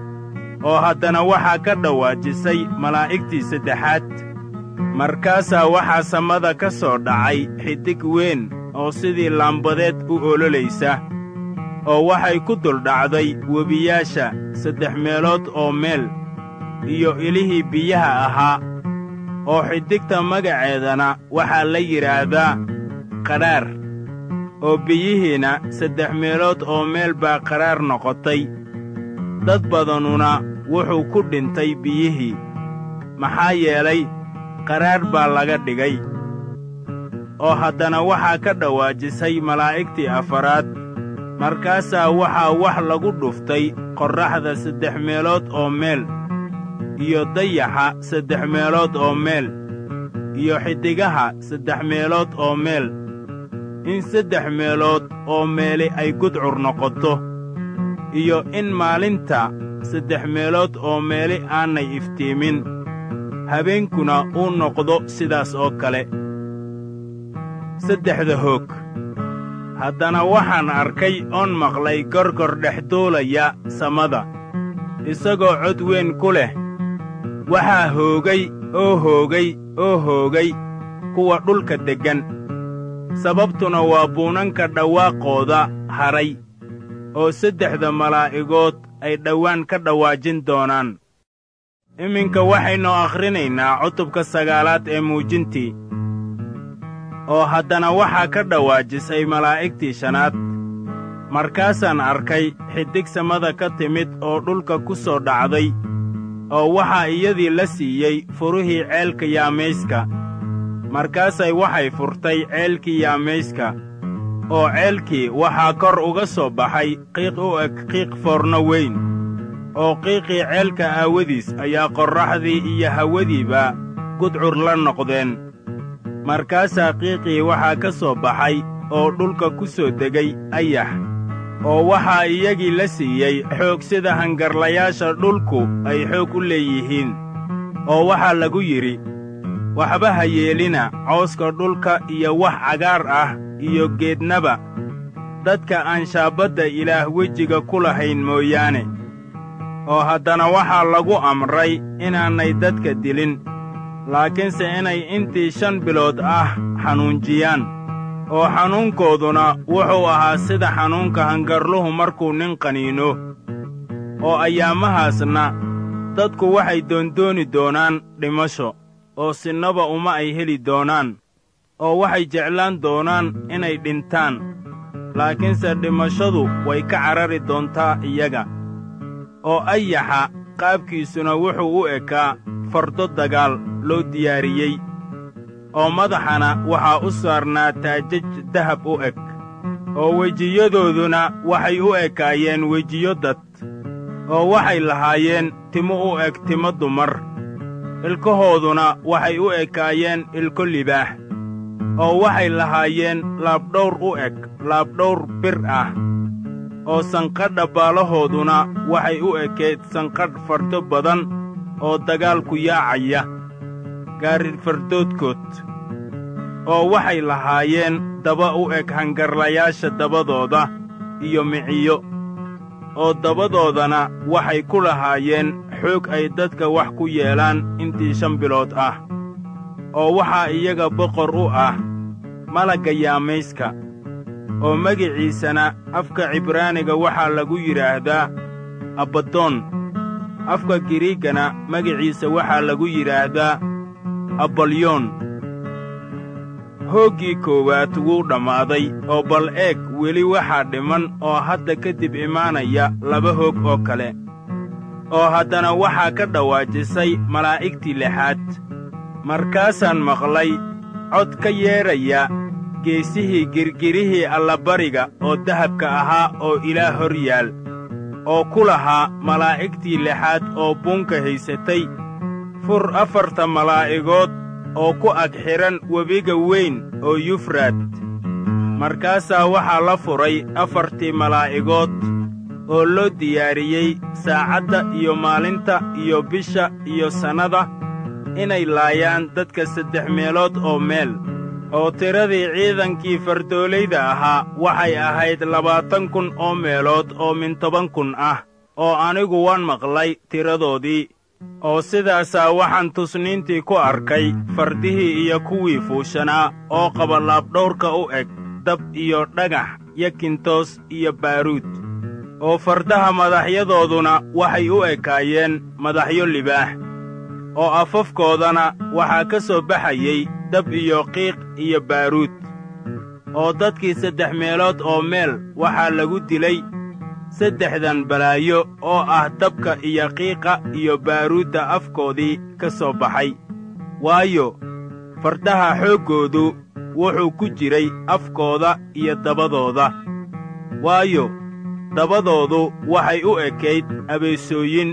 oo haddana waxaa ka dhawaajisay malaa'igtii saddexaad markaasaa waxaa samada ka soo dhacay xidig weyn oo sidii laambadeed u ololaysa oo waxay ku duldhacday webiyaasha saddex meelood oo meel iyo ilihii biyaha ahaa oo xidigta magaceedana waxaa la yidhaahdaa qadhaar oo biyihiinna saddex meelood oo meel baa qadhaar noqotay dad badanuna wuxuu ku dhintay biyihii maxaa yeelay qadhaar baa laga dhigay oo haddana waxaa ka dhawaajisay malaa'igtii afaraad markaasaa waxaa wax lagu dhuftay qorraxda saddex meelood oo meel iyo dayaxa saddex meelood oo meel iyo xiddigaha saddex meelood oo meel in saddex meelood oo meeli ay gudcur noqoto iyo in maalinta saddex meelood oo meeli aanay iftiimin habeenkuna uu noqdo sidaas oo kale saddexda hoog haddana waxaan arkay oon maqlay gorgor dhex duulaya samada isagoo cod weyn ku leh waxaa hoogay oo hoogay oo hoogay kuwa dhulka deggan sababtuna waa buunanka dhawaaqooda hadhay oo saddexda malaa'igood ay dhowaan ka dhawaajin doonaan iminka waxaynu akhrinaynaa cutubka sagaalaad ee muujintii oo haddana waxaa ka dhawaajisay malaa'igtii shanaad markaasaan arkay xiddig samada ka timid oo dhulka ku soo dhacday oo waxaa iyadii la siiyey furihii ceelka yaamayska markaasay waxay furtay ceelkii yaamayska oo ceelkii waxaa kor uga soo baxay qiiq u eg qiiq foorno weyn oo qiiqii ceelka aawadiis ayaa qorraxdii iyo hawadiiba gudcur la noqdeen markaasaa qiiqii waxaa ka soo baxay oo dhulka ku soo degay ayax oo waxaa iyagii la siiyey xoog sida hangarlayaasha dhulku ay xoog u leeyihiin oo waxaa lagu yidhi waxba ha yeelina cawska dhulka iyo wax cagaar ah iyo geednaba dadka aan shaabadda ilaah wejiga ku lahayn mooyaane oo haddana waxaa lagu amray inaanay dadka dilin laakiinse inay intii shan bilood ah xanuunjiyaan oo xanuunkooduna wuxuu ahaa sida xanuunka hangarluhu markuu nin qaniino oo ayaamahaasna dadku waxay doondooni doonaan dhimasho oo sinnaba uma ay heli doonaan oo waxay jeclaan doonaan inay dhintaan laakiinse dhimashadu way ka carari doontaa iyaga oo ayaxa qaabkiisuna wuxuu u ekaa fardo dagaal loo diyaariyey oo madaxana waxaa u saarnaa taajaj dahab u eg oo wejiyadooduna waxay u ekaayeen wejiyo dad oo waxay lahaayeen timo u eg timo dumar ilkahooduna waxay u ekaayeen ilko libaax oo waxay lahaayeen laabdhawr u eg laabdhawr bir ah oo sanqadha baalahooduna waxay u ekayd sanqadh fardo badan oo dagaalku yaacaya gaarifardoodkood oo waxay lahaayeen daba u eg hangarlayaasha dabadooda iyo miciyo oo dabadoodana waxay ku lahaayeen xoog ay dadka wax ku yeelaan intii shan bilood ah oo waxaa iyaga boqor u ah malagga yaamayska oo magiciisana afka cibraaniga waxaa lagu yidhaahdaa abbadoon afka giriiggana magiciisa waxaa lagu yidhaahdaa abalyoon hooggii koowaad wuu dhammaaday oo bal eeg weli waxaa dhiman oo hadda kadib imaanaya laba hoog oo kale oo haddana waxaa ka dhawaajisay malaa'igtii lixaad markaasaan maqlay cod ka yeedhaya geesihii girgirihii allabariga oo dahabka ahaa oo ilaah hor yaal oo ku lahaa malaa'igtii lixaad oo buunka haysatay fur afarta malaa'igood oo ku ag xidhan webiga weyn oo yufraad markaasaa waxaa la furay afartii malaa'igood oo loo diyaariyey saacadda iyo maalinta iyo bisha iyo sannada inay laayaan dadka saddex meelood oo meel oo tiradii ciidankii fardoolayda ahaa waxay ahayd labaatan kun oo meelood oo min toban kun ah oo anigu waan maqlay tiradoodii oo sidaasaa waxaan tusniintii ku arkay fardihii iyo kuwii fuushanaa oo qaba laabdhawrka u eg dab iyo dhagax yakintoos iyo baaruud oo fardaha madaxyadooduna waxay u ekaayeen madaxyo libaax oo afafkoodana waxaa ka soo baxayey dab iyo qiiq iyo baaruud oo dadkii saddex meelood oo meel waxaa lagu dilay saddexdan balaayo oo ah dabka iyo qiiqa iyo baaruudda afkoodii ka soo baxay waayo fardaha xooggoodu wuxuu ku jiray afkooda iyo dabadooda waayo dabadoodu waxay u ekayd abeesooyin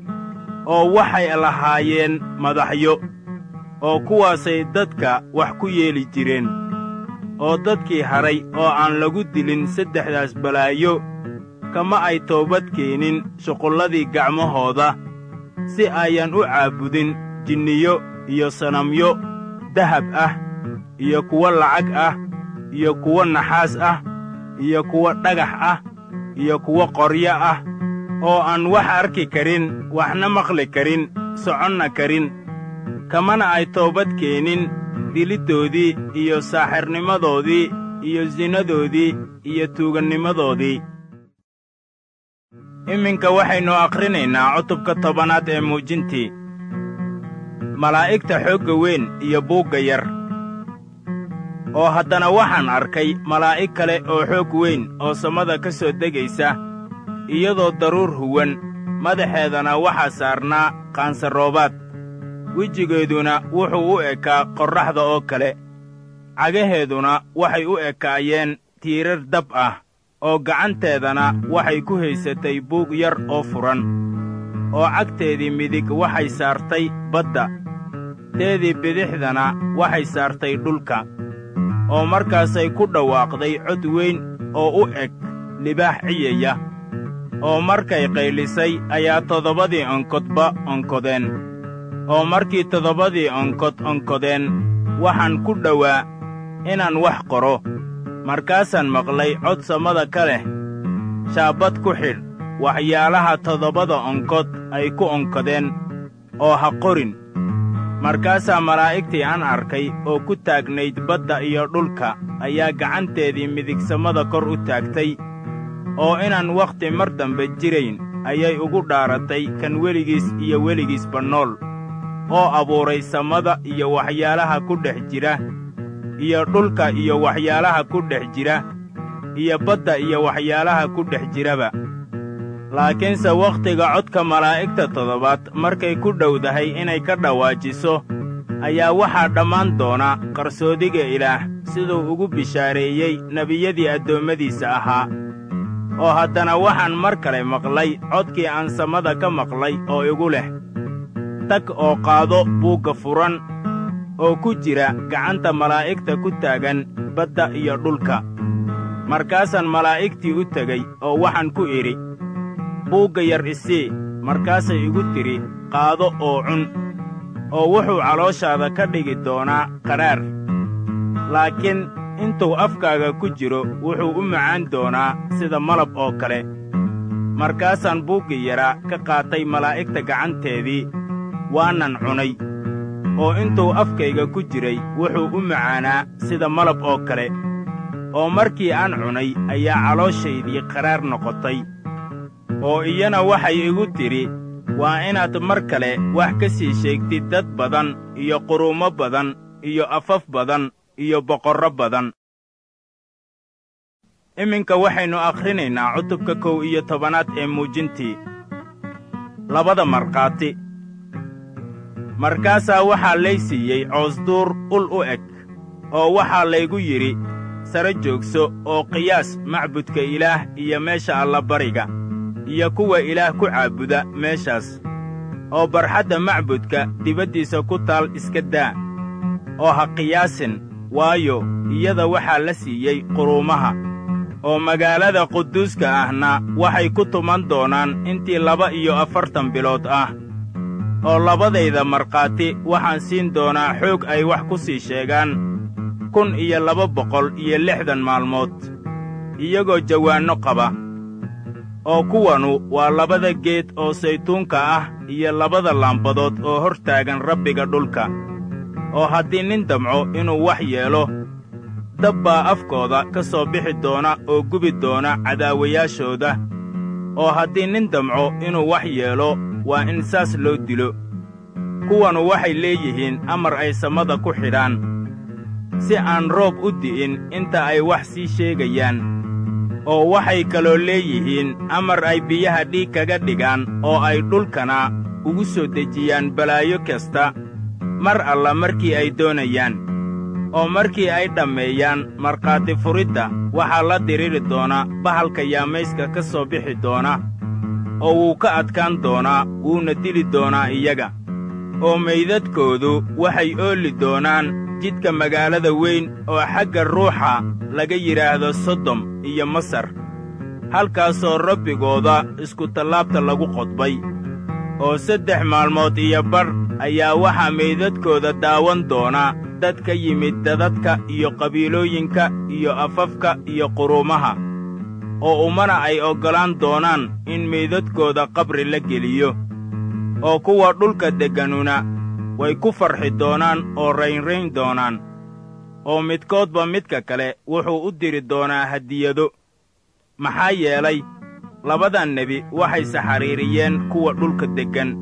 oo waxay lahaayeen madaxyo oo kuwaasay dadka wax ku yeeli jireen oo dadkii hadhay oo aan lagu dilin saddexdaas balaayo kama ay toobad keenin shuqulladii gacmahooda si ayan u caabudin jinniyo iyo sanamyo dahab ah iyo kuwo lacag ah iyo kuwo naxaas ah iyo kuwo dhagax ah iyo kuwo qoryo ah oo aan wax arki karin waxna maqli karin soconna karin kamana ay toobad keenin diliddoodii iyo saaxirnimadoodii iyo sinnadoodii iyo tuugannimadoodii iminka waxaynu akhrinaynaa cutubka tobanaad ee muujintii malaa'igta xoogga weyn iyo buugga yar oo haddana waxaan arkay malaa'ig kale oo xoog weyn oo samada ka soo degaysa iyadoo daruur huwan madaxeedana waxaa saarnaa qaansaroobaad wejigeeduna wuxuu u ekaa qorraxda oo kale cagaheeduna waxay u ekaayeen tiirar dab ah oo gacanteedana waxay ku haysatay buug yar oo furan oo cagteedii midig waxay saartay badda teedii bidixdana waxay saartay dhulka oo markaasay ku dhawaaqday cod weyn oo u eg libaax ciyaya oo markay qaylisay ayaa toddobadii onkodba onkodeen oo markii toddobadii onkod onkodeen waxaan ku dhowaa inaan wax qoro markaasaan maqlay cod samada ka leh shaabbad ku xidh waxyaalaha toddobada onkod ay ku onkadeen oo ha qorin markaasaa malaa'igtii aan arkay oo ku taagnayd badda iyo dhulka ayaa gacanteedii midigsamada kor u taagtay oo inaan wakhti mar dambe jirayn ayay ugu dhaaratay kan weligiis iyo weligiisba nool oo abuuray samada iyo waxyaalaha ku dhex jira iyo dhulka iyo waxyaalaha ku dhex jira iyo badda iyo waxyaalaha ku dhex jiraba laakiinse wakhtiga codka malaa'igta toddobaad markay ku dhowdahay inay ka dhawaajiso ayaa waxaa dhammaan doona qarsoodiga ilaah siduu ugu bishaareeyey nebiyadii addoommadiisa ahaa oo haddana waxaan mar kale maqlay codkii aan samada ka maqlay oo igu leh tag oo qaado buugga furan oo ku jira gacanta malaa'igta ku taagan badda iyo dhulka markaasaan malaa'igtii u tegey oo waxaan ku idhi buugga yar isii markaasay igu tidhi qaado oo cun oo wuxuu calooshaada ka dhigi doonaa qadhaar laakiin intuu afkaaga ku jiro wuxuu u macaan doonaa sida malab oo kale markaasaan buuggii yaraa ka qaatay malaa'igta gacanteedii waanan cunay oo intuu afkayga ku jiray wuxuu u macaanaa sida malab oo kale oo markii aan cunay ayaa calooshaydii qadhaar noqotay oo iyana waxay igu tidhi waa inaad mar kale wax ka sii sheegtid dad badan iyo quruumo badan iyo afaf badan iyo boqorro badan iminka waxaynu akhrinaynaa cutubka kow iyo tobanaad ee muujintii labada markhaati markaasaa waxaa lay siiyey coosduur ul u eg oo waxaa laygu yidhi sare joogso oo qiyaas macbudka ilaah iyo meesha allabariga iyo kuwa ilaah ku caabuda meeshaas oo barxadda macbudka dibaddiisa ku taal iska daa oo ha qiyaasin waayo iyada waxaa la siiyey quruumaha oo magaalada quduuska ahna waxay ku tuman doonaan intii laba iyo afartan bilood ah oo labadayda markhaati waxaan siin doonaa xoog ay wax ku sii sheegaan kun iyo laba boqol iyo lixdan maalmood iyagoo jawaanno qaba oo kuwanu waa labada geed oo saytuunka ah iyo labada laambadood oo hor taagan rabbiga dhulka oo haddii nin damco inuu wax yeelo dab baa afkooda ka soo bixi doona oo gubi doona cadaawayaashooda oo haddii nin damco inuu wax yeelo waa in saas loo dilo kuwanu waxay leeyihiin amar ay samada ku xidhaan si aan roob u di'in inta ay wax sii sheegayaan oo waxay kaloo leeyihiin amar ay biyaha dhiig kaga dhigaan oo ay dhulkana ugu soo dejiyaan balaayo kasta mar alla markii ay doonayaan oo markii ay dhammeeyaan markhaati furidda waxaa la diriri doona bahalka yaamayska ka soo bixi doona oo wuu ka adkaan doonaa wuuna dili doonaa iyaga oo meydadkoodu waxay oolli doonaan jidka magaalada weyn oo xagga ruuxa laga yidhaahdo sodom iyo masar halkaasoo rabbigooda iskutallaabta lagu qodbay oo saddex maalmood iyo badh ayaa waxaa meydadkooda daawan doona dad ka yimid dadadka iyo qabiilooyinka iyo afafka iyo quruumaha oo ummana ay oggolaan doonaan in meydadkooda qabri la geliyo oo kuwa dhulka degganuna way ku farxi doonaan oo raynrayn doonaan oo midkoodba midka kale wuxuu u diri doonaa hadiyado maxaa yeelay labadan nebi waxay saxariiriyeen kuwa dhulka deggan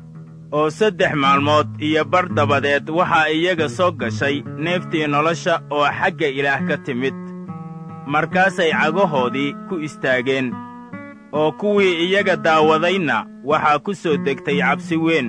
oo saddex maalmood iyo bar dabadeed waxaa iyaga soo gashay neeftii nolosha oo xagga ilaah ka timid markaasay cagahoodii ku istaageen oo kuwii iyaga daawadayna waxaa ku soo degtay cabsi weyn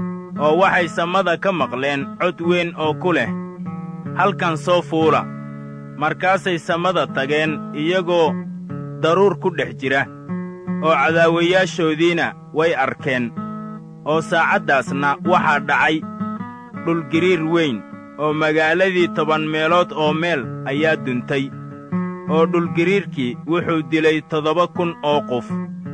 oo waxay samada ka maqleen cod weyn oo ku leh halkan soo fuula markaasay samada tageen iyagoo daruur ku dhex jira oo cadaawayaashoodiina way arkeen oo saacaddaasna waxaa dhacay dhulgiriir weyn oo magaaladii toban meelood oo meel ayaa duntay oo dhulgiriirkii wuxuu dilay toddoba kun oo qof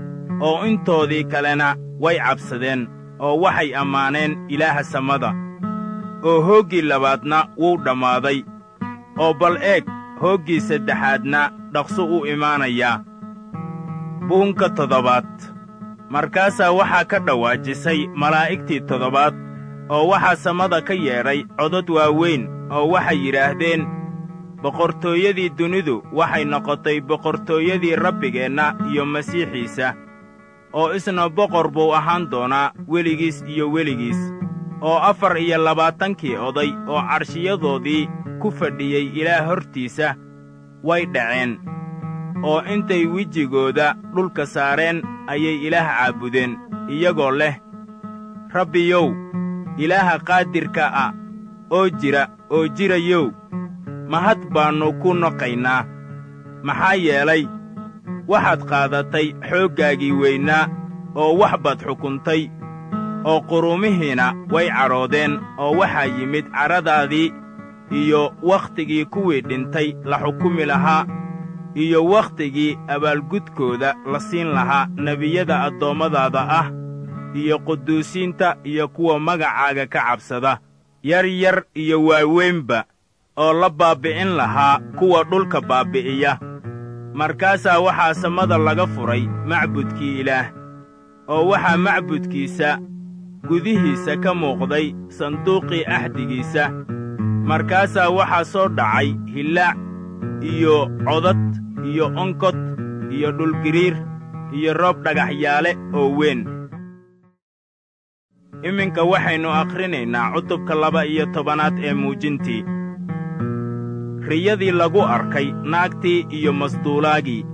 oo intoodii kalena way cabsadeen oo waxay ammaaneen ilaaha samada oo hooggii labaadna wuu dhammaaday oo bal eeg hooggii saddexaadna dhaqso u imaanayaa buunka toddobaad markaasaa waxaa ka dhawaajisay malaa'igtii toddobaad oo waxaa samada ka yeedhay codod waaweyn oo waxay yidhaahdeen boqortooyadii dunidu waxay noqotay boqortooyadii rabbigeenna iyo masiixiisa oo isna boqor buu ahaan doonaa weligiis iyo weligiis oo afar iyo labaatankii oday oo carshiyadoodii ku fadhiyey ilaah hortiisa way dhaceen oo intay wejigooda dhulka saareen ayay ilaah caabudeen iyagoo leh rabbiyow ilaaha qaadirka ah oo jira oo jirayow mahad baannu ku noqaynaa maxaa yeelay waxaad qaadatay xooggaagii weynaa oo wax baad xukuntay oo quruumihiina way cadhoodeen oo waxaa yimid cadhadaadii iyo wakhtigii kuwii dhintay la xukumi lahaa iyo wakhtigii abaalgudkooda la siin lahaa nebiyada addoommadaada ah iyo quduusiinta iyo kuwa magacaaga ka cabsada yar yar iyo waaweynba oo la baabbi'in lahaa kuwa dhulka baabbi'iya markaasaa waxaa samada laga furay macbudkii ilaah oo waxaa macbudkiisa gudihiisa ka muuqday sanduuqii axdigiisa markaasaa waxaa soo dhacay hillaac iyo codad iyo onkod iyo dhulgiriir iyo roob dhagaxyaale oo weyn iminka waxaynu akhrinaynaa cutubka laba iyo tobanaad ee muujintii riyadii lagu arkay naagtii iyo masduulaagii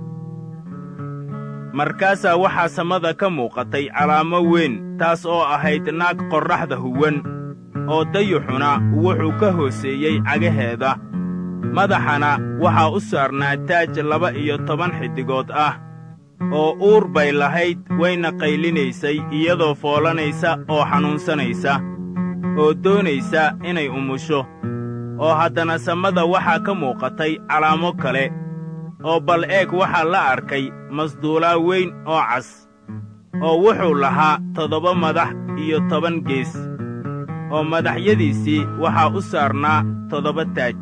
markaasaa waxaa samada ka muuqatay calaamo weyn taas oo ahayd naag qorraxda huwan oo dayuxuna wuxuu ka hooseeyey cagaheeda madaxana waxaa u saarnaa taaj laba iyo toban xiddigood ah oo uur bay lahayd wayna qaylinaysay iyadoo foolanaysa oo xanuunsanaysa oo doonaysa inay umusho oo haddana samada waxaa ka muuqatay calaamo kale oo bal eeg waxaa la arkay masduulaa weyn oo cas oo wuxuu lahaa toddoba madax iyo toban gees oo madaxyadiisii waxaa u saarnaa toddoba taaj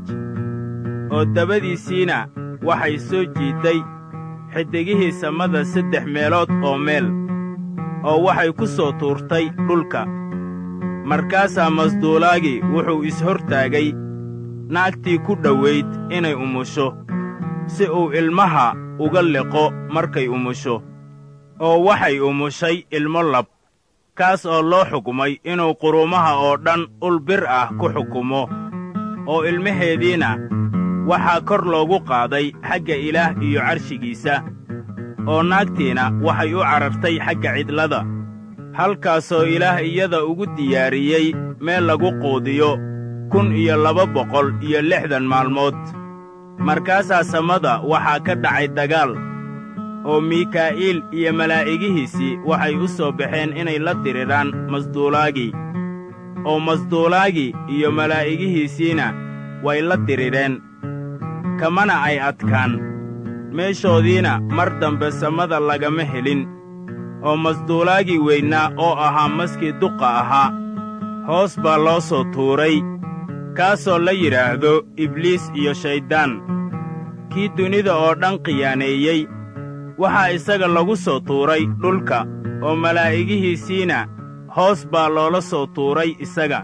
oo dabadiisiina waxay soo jiidday xiddigihii samada saddex meelood oo meel oo waxay ku soo tuurtay dhulka markaasaa masduulaagii wuxuu is-hortaagay naagtii ku dhowayd inay umusho si uu ilmaha uga liqo markay umusho oo waxay umushay ilmo lab kaas oo loo xukumay inuu quruumaha oo dhan ul bir ah ku xukumo oo ilmaheediina waxaa kor loogu qaaday xagga ilaah iyo carshigiisa oo naagtiina waxay u carartay xagga cidlada halkaasoo ilaah iyada ugu diyaariyey meel lagu quudiyo kun iyo laba boqol iyo lixdan maalmood markaasaa samada waxaa ka dhacay dagaal oo mikaa'iil iyo malaa'igihiisii waxay u soo baxeen inay la diriraan masduulaagii oo masduulaagii iyo malaa'igihiisiina way la dirireen kamana ay adkaan meeshoodiina mar dambe samada lagama helin oo masduulaagii weynaa oo ahaa maskii duqa ahaa hoos baa loo soo tuuray kaasoo la yidhaahdo ibliis iyo shayddaan kii dunida oo dhan khiyaaneeyey waxaa isaga lagu soo tuuray dhulka oo malaa'igihiisiina hoos baa loola soo tuuray isaga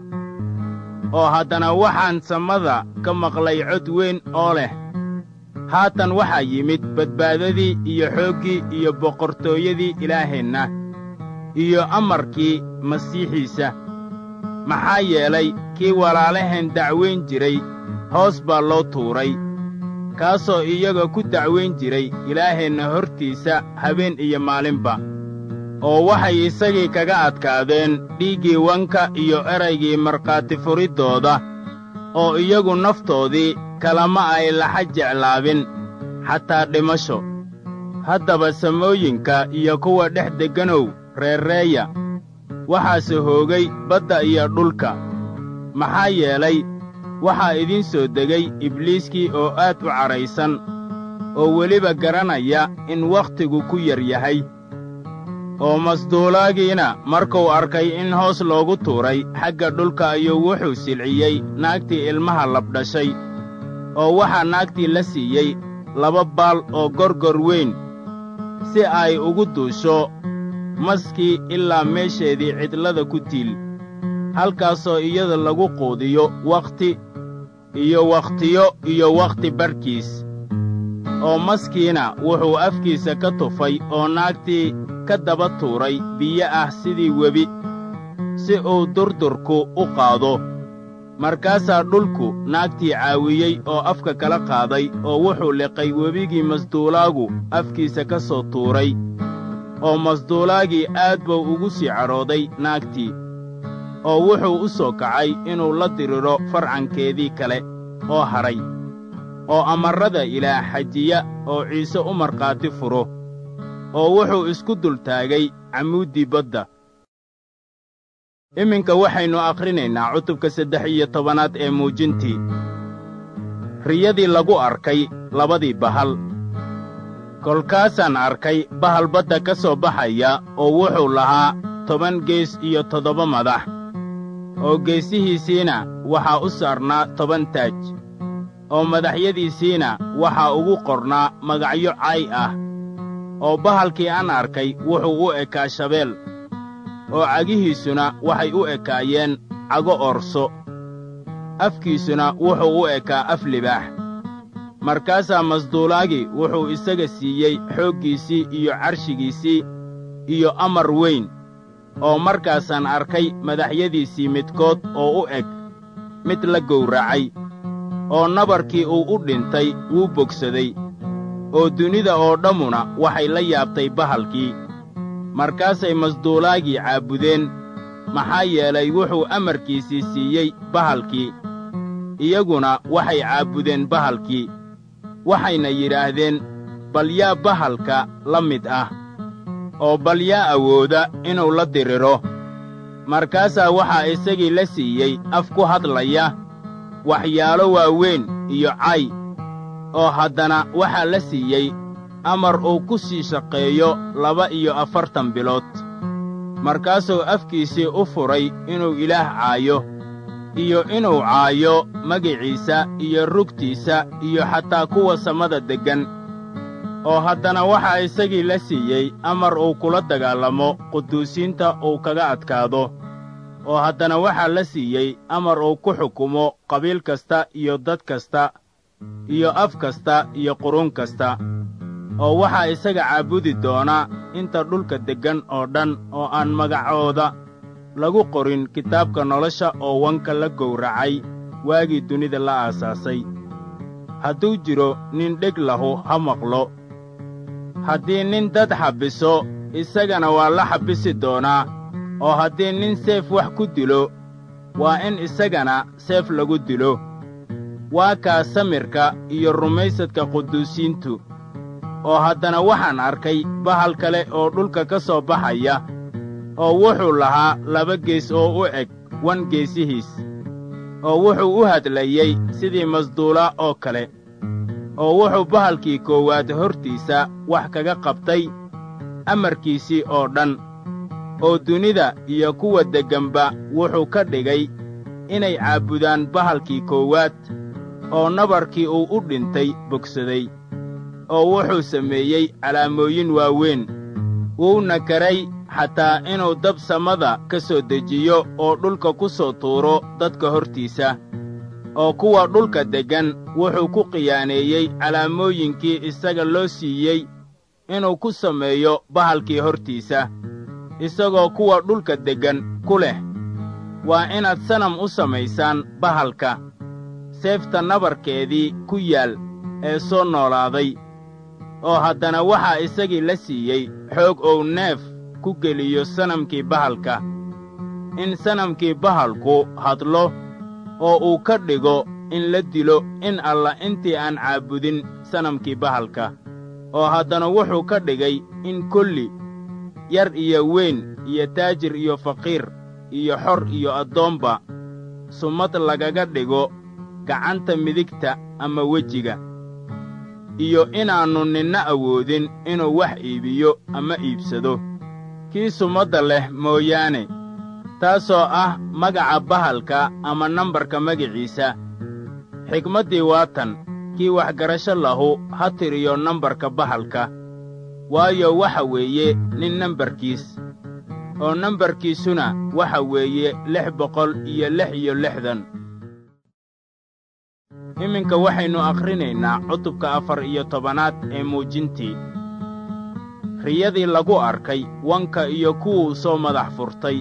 oo haddana waxaan samada ka maqlay cod weyn oo leh haatan waxaa yimid badbaadadii iyo xooggii iyo boqortooyadii ilaaheenna iyo amarkii masiixiisa maxaa yeelay kii walaalaheen dacwayn jiray hoos baa loo tuuray kaasoo iyaga ku dacwayn jiray ilaaheenna hortiisa habeen iyo maalinba oo waxay isagii kaga adkaadeen dhiiggii wanka iyo eraygii markhaati furiddooda oo iyagu naftoodii kalama ay laxa jeclaabin xataa dhimasho haddaba samooyinka iyo kuwa dhex degganow reerreeya waxaase hoogay badda iyo dhulka maxaa yeelay waxaa idiin soo degay ibliiskii oo aad u cadhaysan oo weliba garanaya in wakhtigu ku yar yahay oo masduulaagiina markuu arkay in hoos loogu tuuray xagga dhulka ayuu wuxuu silciyey naagtii ilmaha labdhashay oo waxaa naagtii la siiyey laba baal oo gorgor weyn si ay ugu duusho maskii ilaa meesheedii cidlada ku tiil halkaasoo iyada lagu quudiyo wakhti iyo wakhtiyo iyo wakhti barhkiis oo maskiina wuxuu afkiisa ka tufay oo naagtii ka daba tuuray biyo ah sidii webi si uu durdurku u qaado markaasaa dhulku naagtii caawiyey oo afka kala qaaday oo wuxuu liqay webigii masduulaagu afkiisa ka soo tuuray oo masduulaagii aad buu ugu sii cadhooday naagtii oo wuxuu u soo kacay inuu la diriro farcankeedii kale oo hadhay oo amarrada ilaah xajiya oo ciise u markhaati furo oo wuxuu isku dultaagay camuuddii badda iminka waxaynu akhrinaynaa cutubka saddex iyo tobanaad ee muujintii riyadii lagu arkay labadii bahal kolkaasaan arkay bahal badda ka soo baxaya oo wuxuu lahaa toban gees iyo toddoba madax oo geesihiisiina waxaa u saarnaa toban taaj oo madaxyadiisiina waxaa ugu qornaa magacyo cay ah oo bahalkii aan arkay wuxuu u ekaa shabeel oo cagihiisuna waxay u ekaayeen cago orso afkiisuna wuxuu u ekaa af libaax markaasaa masduulaagii wuxuu isaga siiyey xooggiisii iyo carshigiisii iyo amar weyn oo markaasaan arkay madaxyadiisii midkood oo u eg mid la gowracay oo nabarkii uu u dhintay wuu bogsaday oo dunida oo dhammuna waxay la yaabtay bahalkii markaasay masduulaagii caabudeen maxaa yeelay wuxuu amarkiisii siiyey bahalkii iyaguna waxay caabudeen bahalkii waxayna yidhaahdeen bal yaa bahalka la mid ah oo bal yaa awooda inuu la diriro markaasaa waxaa isagii la siiyey af ku hadlaya waxyaalo waaweyn iyo cay oo haddana waxaa la siiyey amar uu ku sii shaqeeyo laba iyo afartan bilood markaasuu afkiisii u furay inuu ilaah caayo iyo inuu caayo magiciisa iyo rugtiisa iyo xataa kuwa samada deggan oo haddana waxaa isagii la siiyey amar uu kula dagaallamo quduusiinta uu kaga adkaado oo haddana waxaa la siiyey amar uu ku xukumo qabiil kasta iyo dad kasta iyo af kasta iyo qurun kasta oo waxaa isaga caabudi doona inta dhulka deggan oo dhan oo aan magacooda lagu qorin kitaabka nolosha oo wanka la gowracay waagii dunida la aasaasay hadduu jiro nin dheg lahu ha maqlo haddii nin dad xabbiso isagana waa la xabbisi doonaa oo haddii nin seef wax ku dilo waa in isagana seef lagu dilo waa kaa samirka iyo rumaysadka quduusiintu oo haddana waxaan arkay bahal kale oo dhulka ka soo baxaya oo wuxuu lahaa laba gees oo u eg wan geesihiis oo wuxuu u hadlayey sidii masduula oo kale oo wuxuu bahalkii koowaad hortiisa wax kaga qabtay amarkiisii oo dhan oo dunida iyo kuwa degganba wuxuu ka dhigay inay caabudaan bahalkii koowaad oo nabarkii uu u dhintay bogsaday oo wuxuu sameeyey calaamooyin waaweyn wuuna karay xataa inuu dab samada ka soo dejiyo oo dhulka ku soo tuuro dadka hortiisa oo kuwa dhulka deggan wuxuu ku khiyaaneeyey calaamooyinkii isaga loo siiyey inuu ku sameeyo bahalkii hortiisa isagoo kuwa dhulka deggan ku leh waa inaad sanam u samaysaan bahalka seefta nabarkeedii ku yaal ee soo noolaaday oo haddana waxaa isagii la siiyey xoog ou neef ku geliyo sanamkii bahalka in sanamkii bahalku hadlo oo uu ka dhigo in la dilo in alla intii aan caabudin sanamkii bahalka oo haddana wuxuu ka dhigay in kulli yar iyo weyn iyo taajir iyo faqiir iyo xor iyo addoomba sumad lagaga dhigo gacanta midigta ama wejiga iyo inaannu ninna awoodin inuu wax iibiyo ama iibsado kii sumadda leh mooyaane taasoo ah magaca bahalka ama nambarka magiciisa xigmaddii waa tan kii waxgarasho lahu ha tiriyo nambarka bahalka waayo waxa weeye nin nambarkiis oo nambarkiisuna waxa weeye lix boqol iyo lix iyo lixdan iminka waxaynu akhrinaynaa cutubka afar iyo tobanaad ee muujintii riyadii lagu arkay wanka iyo kuwuu soo madax furtay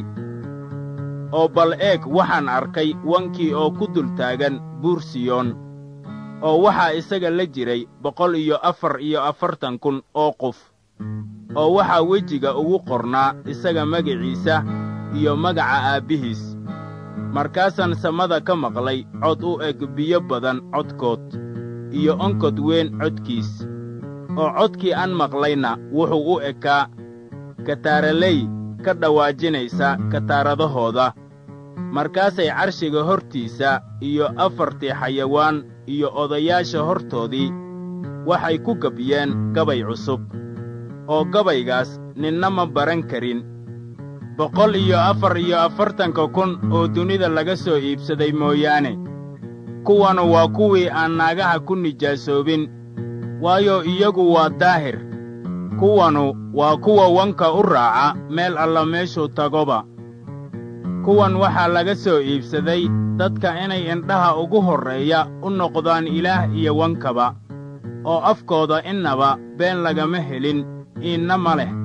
oo bal eeg waxaan arkay wankii oo ku dul taagan buur siyoon oo waxaa isaga la jiray boqol iyo afar iyo afartan kun oo qof oo waxaa wejiga ugu qornaa isaga magiciisa iyo magaca aabbihiis markaasaan samada ka maqlay cod u eg biyo badan codkood iyo onkod weyn codkiis oo codkii aan maqlayna wuxuu u ekaa kataaraley ka dhawaajinaysa kataaradahooda markaasay carshiga hortiisa iyo afartii xayawaan iyo odayaasha hortoodii waxay ku gabyeen gabay cusub oo gabaygaas ninna ma baran karin boqol iyo afar iyo afartanka kun oo dunida laga soo iibsaday mooyaane kuwanu waa kuwii aan naagaha ku nijaasoobin waayo iyagu waa daahir kuwanu waa kuwa wanka u raaca meel alla meeshuu tagoba kuwan waxaa laga soo iibsaday dadka inay indhaha ugu horreeya u noqdaan ilaah iyo wankaba oo afkooda innaba been lagama helin iinna ma leh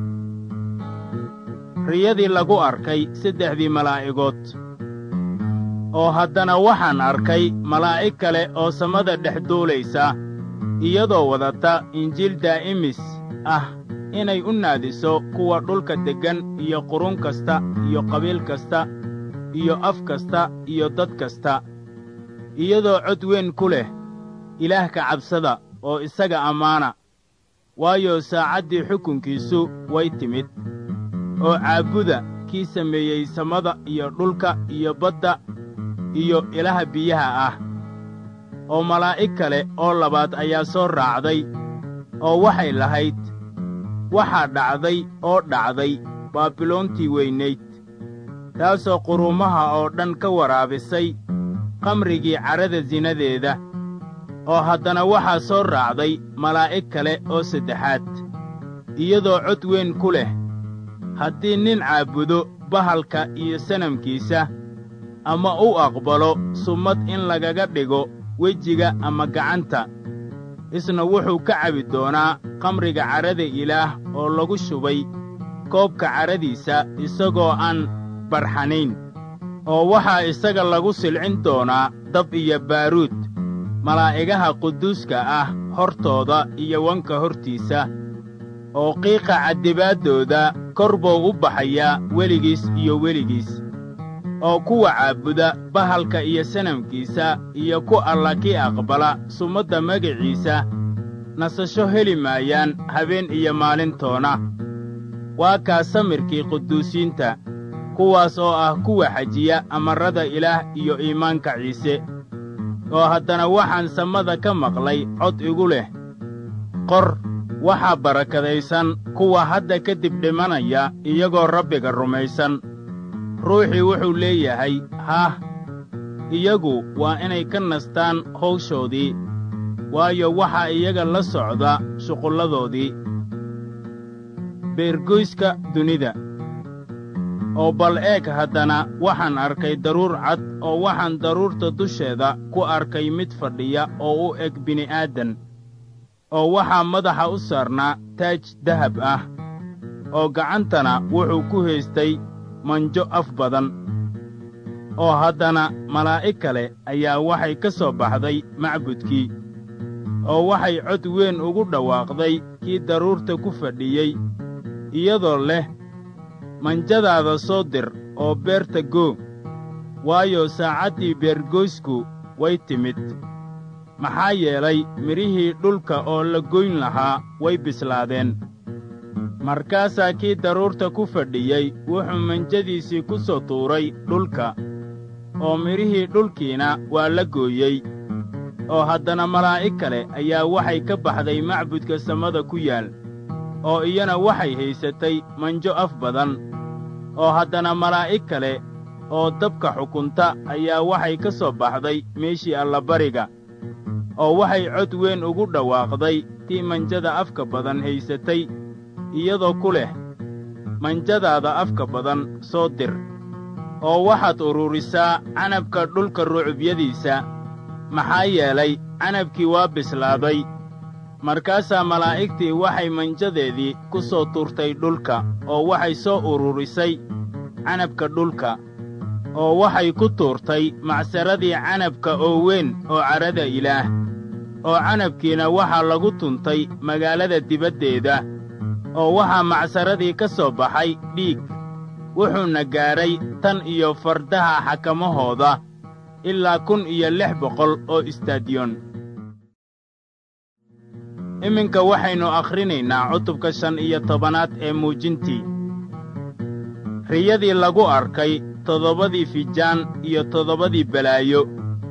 riyadii lagu arkay saddexdii malaa'igood oo haddana waxaan arkay malaa'ig kale oo samada dhex duulaysa iyadoo wadata injiil daa'imis ah inay u naadiso kuwa dhulka deggan iyo qurun kasta iyo qabiil kasta iyo af kasta iyo dad kasta iyadoo cod weyn ku leh ilaah ka cabsada oo isaga ammaana waayo saacaddii xukunkiisu way timid oo caabuda kii sameeyey samada iyo dhulka iyo badda iyo ilaha biyaha ah oo malaa'ig kale oo labaad ayaa soo raacday oo waxay lahayd waxaa dhacday oo dhacday baabiloontii weynayd taasoo quruumaha oo dhan ka waraabisay qamrigii carrada sinadeeda oo haddana waxaa soo raacday malaa'ig kale oo saddexaad iyadoo cod weyn ku leh haddii nin caabudo bahalka iyo sanamkiisa ama u aqbalo summad in lagaga dhigo wejiga ama gacanta isna wuxuu ka cabi doonaa qamriga carrada ilaah oo lagu shubay koobka carradiisa isagoo aan barxanayn oo waxaa isaga lagu silcin doonaa dab iyo baaruud malaa'igaha quduuska ah hortooda iyo wanka hortiisa oo qiiqa caddibaaddooda kor buu u baxayaa weligiis iyo weligiis oo kuwa caabuda bahalka iyo sanamkiisa iyo ku alla kii aqbala sumadda magiciisa nasasho heli maayaan habeen iyo maalintoona waa kaa samirkii quduusiinta kuwaas oo ah kuwa xajiya amarrada ilaah iyo iimaanka ciise oo haddana waxaan samada ka maqlay cod igu leh qor waxaa barakadaysan kuwa hadda ka dib dhimanaya iyagoo rabbiga rumaysan ruuxii wuxuu leeyahay haah iyagu waa inay ka nastaan hawshoodii waayo waxaa iyaga la socda shuqulladoodii beergoyska dunida oo bal eeg haddana waxaan arkay daruur cad oo waxaan daruurta dusheeda ku arkay mid fadhiya oo u eg bini'aadan oo waxaa madaxa u saarnaa taaj dahab ah oo gacantana wuxuu ku haystay manjo af badan oo haddana malaa'ig kale ayaa waxay ka soo baxday macbudkii oo waxay cod weyn ugu dhawaaqday kii daruurta ku fadhiyey iyadoo leh manjadaada soo dir oo beerta goo waayo saacaddii beergoysku way timid maxaa yeelay midhihii dhulka oo la goyn lahaa way bislaadeen markaasaa kii daruurta ku fadhiyey wuxuu manjadiisii ku soo tuuray dhulka oo midhihii dhulkiina waa la gooyey oo haddana malaa'ig kale ayaa waxay ka baxday macbudka samada ku yaal oo iyana waxay haysatay manjo af badan oo haddana malaa'ig kale oo dabka xukunta ayaa waxay ka soo baxday meeshii allabariga oo waxay cod weyn ugu dhawaaqday tii manjada afka badan haysatay iyadoo ku leh manjadaada afka badan soo dir oo waxaad ururisaa canabka dhulka rucubyadiisa maxaa yeelay canabkii waa bislaaday markaasaa malaa'igtii waxay manjadeedii ku soo tuurtay dhulka oo waxay soo ururisay canabka dhulka oo waxay ku tuurtay macsaradii canabka oo weyn oo cadhada ilaah oo canabkiina waxaa lagu tuntay magaalada dibaddeeda oo waxaa macsaradii ka soo baxay dhiig wuxuuna gaadhay tan iyo fardaha xakamahooda ilaa kun iyo lix boqol oo istadiyon iminka waxaynu akhrinaynaa cutubka shan iyo tobanaad ee muujintii riyadii lagu arkay toddobadii fijaan iyo toddobadii balaayo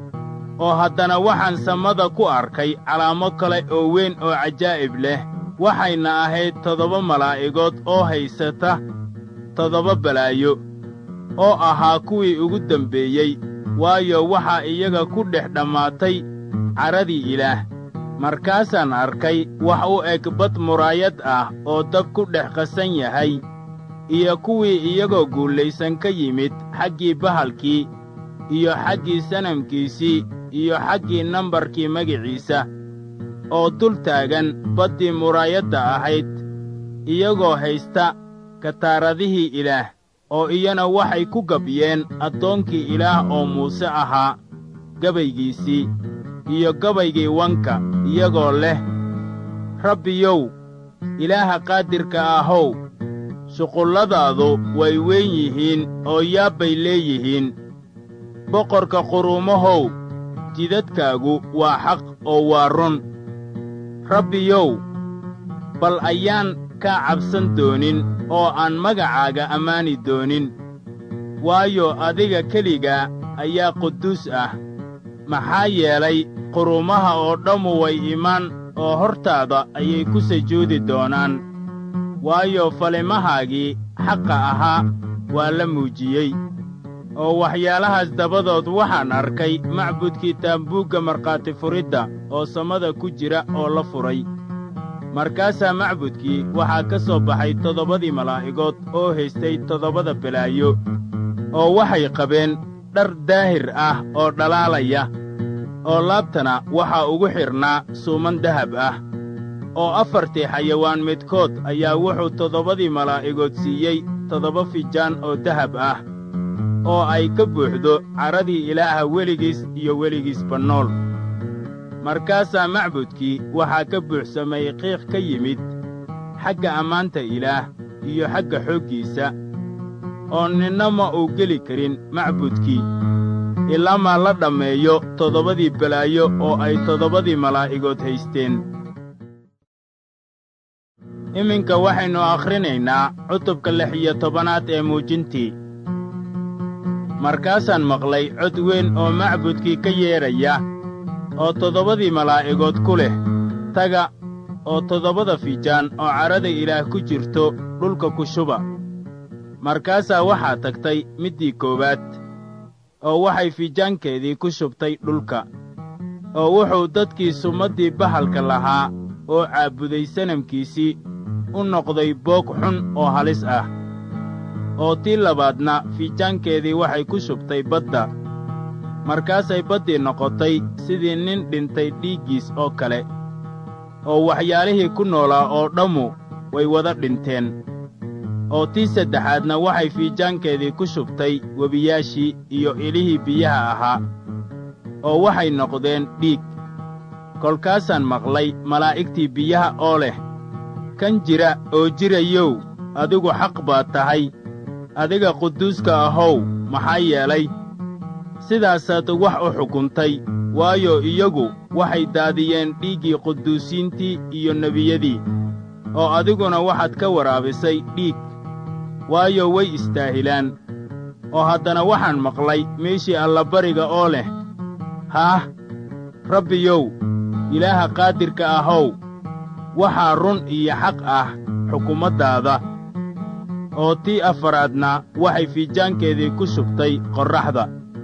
oo haddana waxaan samada ku arkay calaamo kale oo weyn oo cajaa'ib leh waxayna ahayd toddoba malaa'igood oo haysata toddoba balaayo oo ahaa kuwii ugu dembeeyey waayo waxaa iyaga ku dhex dhammaatay cadhadii ilaah markaasaan arkay wax u eg bad muraayad ah oo dab ku dhex qasan yahay iyo kuwii iyagoo guulaysan ka yimid xaggii bahalkii iyo xaggii sanamkiisii iyo xaggii nambarkii magiciisa oo dul taagan baddii muraayadda ahayd iyagoo haysta kataaradihii ilaah oo iyana waxay ku gabyeen addoonkii ilaah oo muuse ahaa gabaygiisii iyo gabaygii wanka iyagoo leh rabbiyow ilaaha qaadirka ahow shuqulladaadu way weyn yihiin oo yaabbay leeyihiin boqorka quruumahow jidadkaagu waa xaq oo waa run rabbiyow bal ayaan kaa cabsan doonin oo aan magacaaga ammaani doonin waayo adiga keligaa ayaa quduus ah maxaa yeelay quruumaha oo dhammu way imaan oo hortaada ayay ku sujuudi doonaan waayo falimahaagii xaqa ahaa waa la muujiyey oo waxyaalahaas dabadood waxaan arkay macbudkii taambuugga markhaati furidda oo samada ku jira oo la furay markaasaa macbudkii waxaa ka soo baxay toddobadii malaa'igood oo haystay toddobada balaayo oo waxay qabeen dhar daahir ah oo dhalaalaya oo laabtana waxaa ugu xidhnaa suuman dahab ah oo afartii xayawaan midkood ayaa wuxuu toddobadii malaa'igood siiyey toddoba fijaan oo dahab ah oo ay ka buuxdo cadhadii ilaaha weligiis iyo weligiisba nool markaasaa macbudkii waxaa ka buuxsamay qiiq ka yimid xagga ammaanta ilaah iyo xagga xooggiisa oo ninna ma uu geli karin macbudkii ilaamaa la dhammeeyo toddobadii balaayo oo ay toddobadii malaa'igood haysteen iminka waxaynu akhrinaynaa cutubka lix iyo tobanaad ee muujintii markaasaan maqlay cod weyn oo macbudkii ka yeedhaya oo toddobadii malaa'igood ku leh taga oo toddobada fijaan oo cadhada ilaah ku jirto dhulka ku shuba markaasaa waxaa tagtay middii koowaad oo waxay fijaankeedii ku shubtay dhulka oo wuxuu dadkii sumaddii bahalka lahaa oo caabuday sanamkiisii u noqday boog xun oo halis ah oo tii labaadna fijaankeedii waxay ku shubtay badda markaasay baddii noqotay sidii nin dhintay dhiiggiis oo kale oo waxyaalihii ku noolaa oo dhammu way wada dhinteen oo tii saddexaadna waxay fiijaankeedii ku shubtay webiyaashii iyo ilihii biyaha ahaa oo waxay noqdeen dhiig kolkaasaan maqlay malaa'igtii biyaha oo leh kan jira oo jirayow adigu xaq baad tahay adiga quduuska ahow maxaa yeelay sidaasaad wax u xukuntay waayo iyagu waxay daadiyeen dhiiggii quduusiintii iyo nebiyadii oo adiguna waxaad ka waraabisay dhiig waayo way istaahilaan oo haddana waxaan maqlay meeshii allabariga oo leh haah rabbiyow ilaaha qaadirka ahow waxaa run iyo xaq ah xukumaddaada oo tii afaraadna waxay fiijaankeedii ku shubtay qorraxda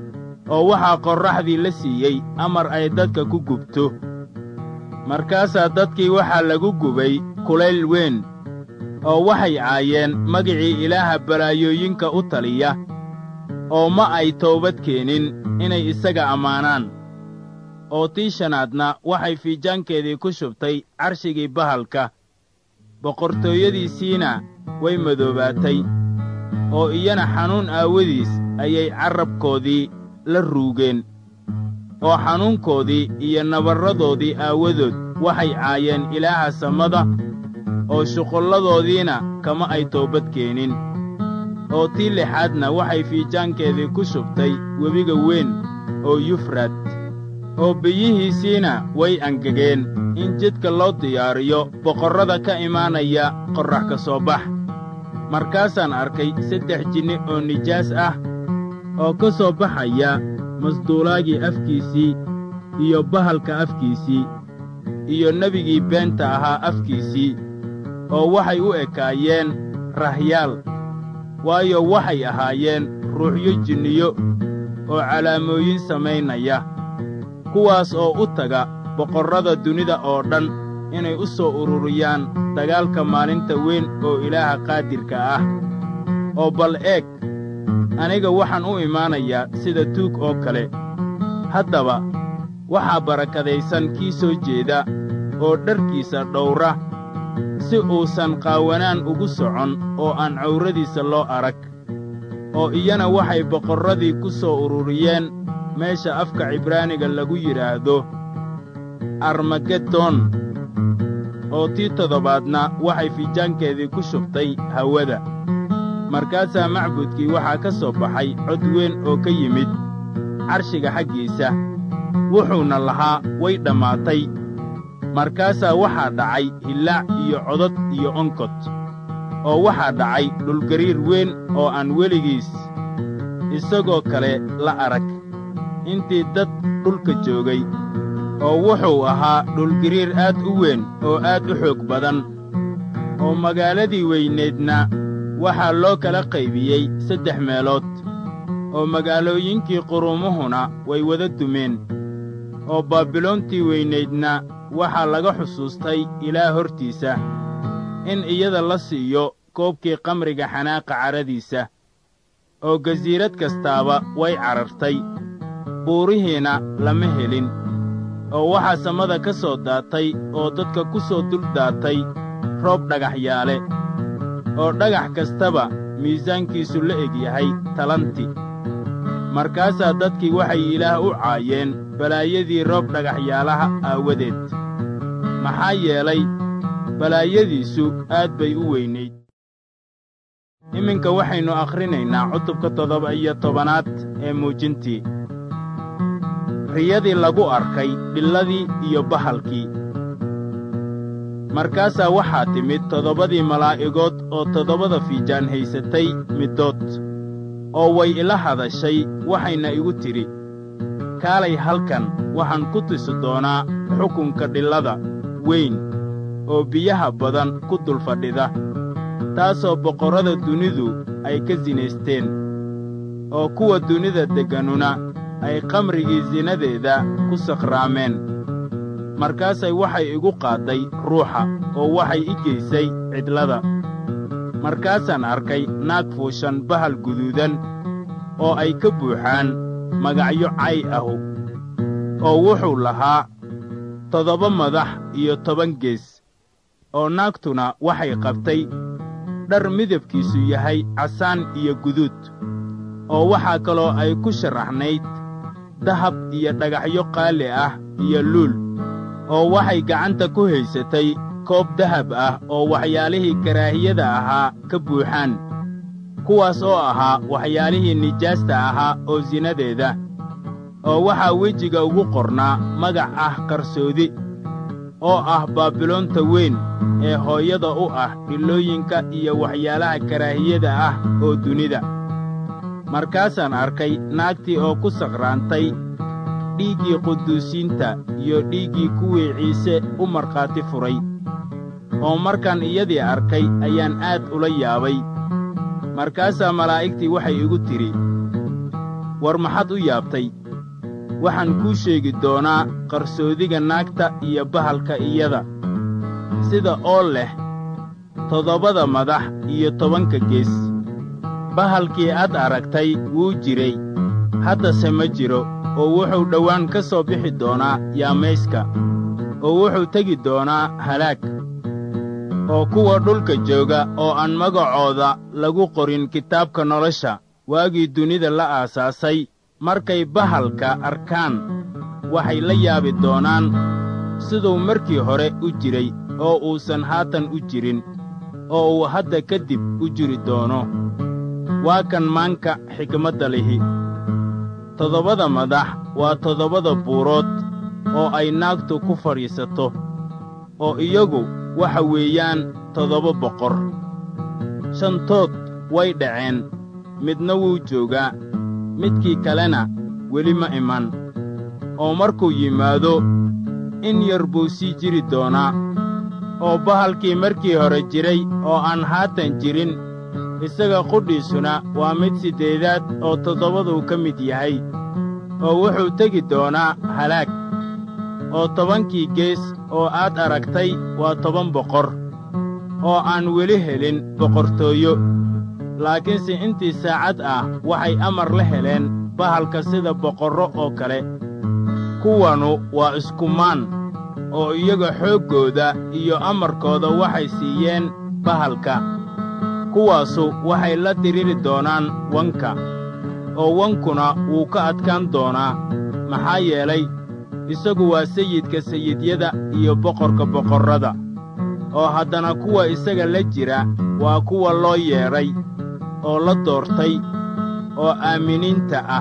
oo waxaa qorraxdii la siiyey amar ay dadka ku gubto markaasaa dadkii waxaa lagu gubay kulayl weyn oo waxay caayeen magicii ilaaha balaayooyinka u taliya oo ma ay toobad keenin inay isaga ammaanaan oo tii shanaadna waxay fiijaankeedii ku shubtay carshigii bahalka boqortooyadiisiina way madoobaatay oo iyana xanuun aawadiis ayay carrabkoodii la ruugeen oo xanuunkoodii iyo nabarradoodii aawadood waxay caayeen ilaaha samada oo shuqulladoodiina kama ay toobad keenin oo tii lixaadna waxay fiijaankeedii ku shubtay webiga weyn oo yufraad oo biyihiisiina way angegeen in jidka loo diyaariyo boqorrada ka imaanaya qorrax ka soo bax markaasaan arkay saddex jinni oo nijaas ah oo ka soo baxaya masduulaagii afkiisii iyo bahalka afkiisii iyo nebigii beenta ahaa afkiisii oo waxay u ekaayeen rahyaal waayo waxay ahaayeen ruuxyo jinniyo oo calaamooyin samaynaya kuwaas oo u taga boqorrada dunida oo dhan inay u soo ururiyaan dagaalka maalinta weyn oo ilaaha qaadirka ah oo bal eeg aniga waxaan u imaanayaa sida tuug oo kale haddaba waxaa barakadaysan kii soo jeeda oo dharkiisa dhowra si uusan qaawanaan ugu socon oo aan cawradiisa loo arag oo iyana waxay boqorradii ku soo ururiyeen meesha afka cibraaniga lagu yidhaahdo armagedon oo tii toddobaadna waxay fiijaankeedii ku shubtay hawada markaasaa macbudkii waxaa ka soo baxay cod weyn oo ka yimid carshiga xaggiisa wuxuuna lahaa way dhammaatay markaasaa waxaa dhacay hillaac iyo codod iyo onkod oo waxaa dhacay dhulgariir weyn oo aan weligiis isagoo kale la arag intii dad dhulka joogay oo wuxuu ahaa dhulgariir aad u weyn oo aad u xoog badan oo magaaladii weyneedna waxaa loo kala qaybiyey saddex meelood oo magaalooyinkii qurumuhuna way wada dumeen oo baabiloontii weynaydna waxaa laga xusuustay ilaah hortiisa in iyada la siiyo koobkii qamriga xanaaqa carradiisa oo gasiirad kastaaba way carartay buurihiina lama helin oo waxaa samada ka soo daatay oo dadka ku soo dul daatay roob dhagaxyaale oo dhagax kastaba miisaankiisu la eg yahay talanti markaasaa dadkii waxay ilaah u caayeen balaayadii roob dhagaxyaalaha aawadeed maxaa yeelay balaayadiisu aad bay u weynayd iminka waxaynu akhrinaynaa cutubka toddoba iyo tobanaad ee muujintii riyadii lagu arkay dhilladii iyo bahalkii markaasaa waxaa timid toddobadii malaa'igood oo toddobada fiijaan haysatay middood oo way ila hadashay waxayna igu tidhi kaalay halkan waxaan ku tusi doonaa xukunka dhillada weyn oo biyaha badan ku dul fadhida taasoo boqorrada dunidu ay ka sinaysteen oo kuwa dunida degganuna ay qamrigii sinadeeda ku sakhraameen markaasay waxay igu qaadday ruuxa oo waxay i geysay cidlada markaasaan arkay naag fuushan bahal guduudan oo ay ka buuxaan magacyo cay ahu oo wuxuu lahaa toddoba madax iyo toban gees oo naagtuna waxay qabtay dhar midabkiisu yahay casaan iyo guduud oo waxaa kaloo ay ku sharaxnayd dahab iyo dhagaxyo qaali ah iyo luul oo waxay gacanta ku haysatay koob dahab ah oo waxyaalihii karaahiyada ahaa ka buuxaan kuwaas oo ahaa waxyaalihii nijaasta ahaa oo sinadeeda oo waxaa wejiga ugu qornaa magac ah qarsoodi oo ah baabiloonta weyn ee hooyada u ah dhillooyinka iyo waxyaalaha karaahiyada ah oo dunida markaasaan arkay naagtii oo ku sakhraantay dhiiggii quduusiinta iyo dhiiggii kuwii ciise u markhaati furay oo markaan iyadii arkay ayaan aad ula yaabay markaasaa malaa'igtii waxay igu tidhi war maxad u yaabtay waxaan kuu sheegi doonaa qarsoodiga naagta iyo bahalka iyada sida oo leh toddobada madax iyo tobanka gees bahalkii aad aragtay wuu jiray haddase ma jiro oo wuxuu dhowaan ka soo bixi doonaa yaamayska oo wuxuu tegi doonaa halaag oo kuwa dhulka jooga oo aan magacooda lagu qorin kitaabka nolosha waagii dunida la aasaasay markay bahalka arkaan waxay la yaabi doonaan siduu markii hore u jiray oo uusan haatan u jirin oo uu hadda ka dib u jiri doono waa kan maanka xikmadda lihi toddobada madax waa toddobada buurood oo ay naagtu ku fadhiisato oo iyagu waxa weeyaan toddoba boqor shantood way dhaceen midna wuu joogaa midkii kalena weli ma iman oo markuu yimaado in yar buu sii jiri doonaa oo bahalkii markii hore jiray oo aan haatan jirin isaga qudhiisuna waa mid siddeedaad oo toddobaduu ka mid yahay oo wuxuu tegi doonaa halaag oo tobankii gees oo aad aragtay waa toban boqor oo aan weli helin boqortooyo laakiinse intii saacad ah waxay amar la heleen bahalka sida boqorro oo kale kuwanu waa iskumaan oo iyaga xooggooda iyo amarkooda waxay siiyeen bahalka kuwaasu waxay la diriri doonaan wanka oo wankuna wuu ka adkaan doonaa maxaa yeelay isagu waa sayidka sayidyada iyo boqorka boqorrada oo haddana kuwa isaga la jira waa kuwa loo yeedhay oo la doortay oo aaminiinta ah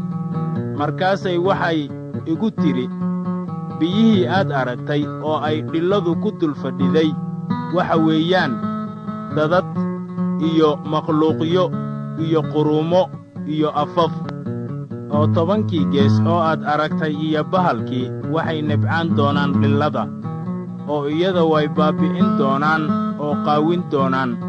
markaasay waxay igu tidhi biyihii aad aragtay oo ay dhilladu ku dul fadhiday waxa weeyaan dadad iyo makhluuqyo iyo quruumo iyo afaf oo tobankii gees oo aad aragtay iyo bahalkii waxay nebcaan doonaan dhillada oo iyada way baabbi'in doonaan oo qaawin doonaan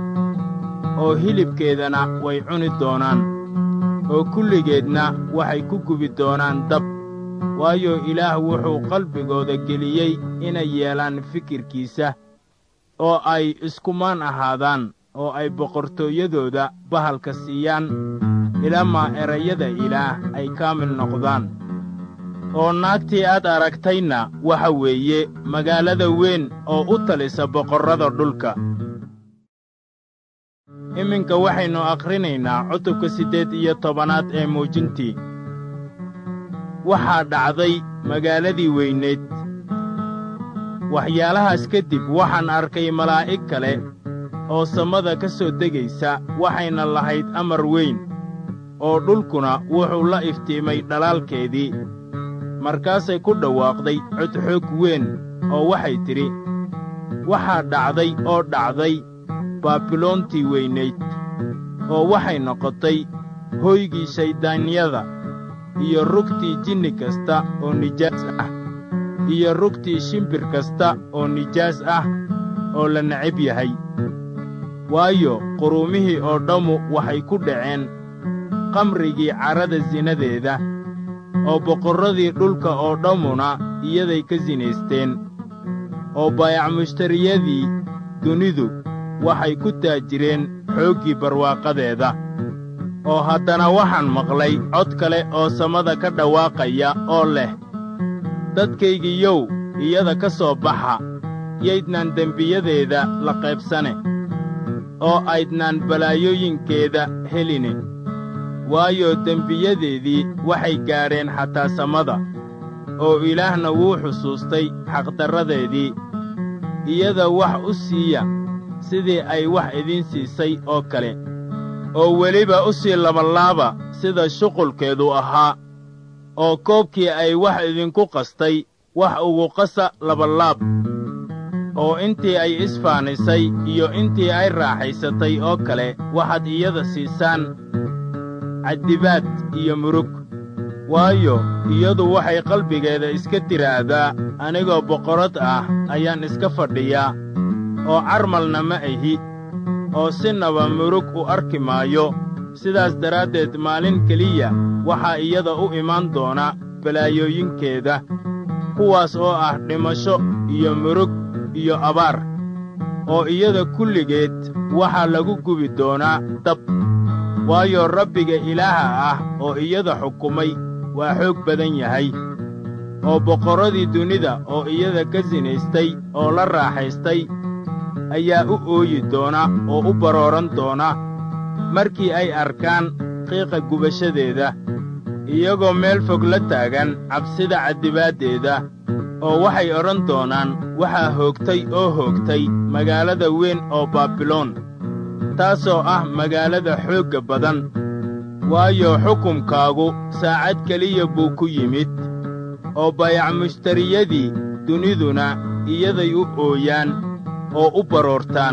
oo hilibkeedana way cuni doonaan oo kulligeedna waxay ku gubi doonaan dab waayo ilaah wuxuu qalbigooda geliyey inay yeelaan fikirkiisa oo ay iskumaan ahaadaan oo ay boqortooyadooda bahalka siiyaan ilaamaa erayada ilaah ay kaamil noqdaan oo naagtii aad aragtayna waxa weeye magaalada weyn oo u talisa boqorrada dhulka iminka waxaynu akhrinaynaa cutubka siddeed iyo tobanaad ee muujintii waxaa dhacday magaaladii weyneed waxyaalahaas kadib waxaan arkay malaa'ig kale oo samada ka soo degaysa waxayna lahayd amar weyn oo dhulkuna wuxuu la iftiimay dhalaalkeedii markaasay ku dhawaaqday cod xoog weyn oo waxay tidhi waxaa dhacday oo dhacday baabiloontii weynayd oo waxay noqotay hoygii shayddaanyada iyo rugtii jinni kasta oo nijaas ah iyo rugtii shimbir kasta oo nijaas ah oo la necab yahay waayo quruumihii oo dhammu waxay ku dhaceen qamrigii carrada sinadeeda oo boqorradii dhulka oo dhammuna iyaday ka sinaysteen oo baayacmushtariyadii dunidu waxay ku taajireen xooggii barwaaqadeeda oo haddana waxaan maqlay cod kale oo samada ka dhawaaqaya oo leh dadkaygiiyow iyada ka soo baxa yaydnaan dembiyadeeda la qaybsane oo aydnaan balaayooyinkeeda heline waayo dembiyadeedii waxay gaadheen xataa samada oo ilaahna wuu xusuustay xaqdarradeedii iyada wax u siiya sidii ay wax idiin siisay oo kale oo weliba u sii labalaaba sida shuqulkeedu ahaa oo koobkii ay wax idinku qastay wax ugu qasa labalaab oo intii ay isfaanisay iyo intii ay raaxaysatay oo kale waxaad iyada siisaan caddibaad iyo murug waayo iyadu waxay qalbigeeda iska tiraahdaa anigoo boqorad ah ayaan iska fadhiyaa oo carmalna ma ahi oo sinaba murug u arki maayo sidaas daraaddeed maalin keliya waxaa iyada u imaan doona balaayooyinkeeda kuwaas oo ah dhimasho iyo murug iyo abaar oo iyada kulligeed waxaa lagu gubi doonaa dab waayo rabbiga ilaaha ah oo iyada xukumay waa xoog badan yahay oo boqorradii dunida oo iyada ka sinaystay oo la raaxaystay ayaa u ooyi doona oo u barooran doona markii ay arkaan qiiqa gubashadeeda iyagoo meel fog la taagan cabsida caddibaaddeeda oo waxay odhan doonaan waxaa hoogtay oo hoogtay magaalada weyn oo baabiloon taasoo ah magaalada xoogga badan waayo xukumkaagu saacad keliya buu ku yimid oo bayac mushtariyadii duniduna iyaday u ooyaan oo u baroortaan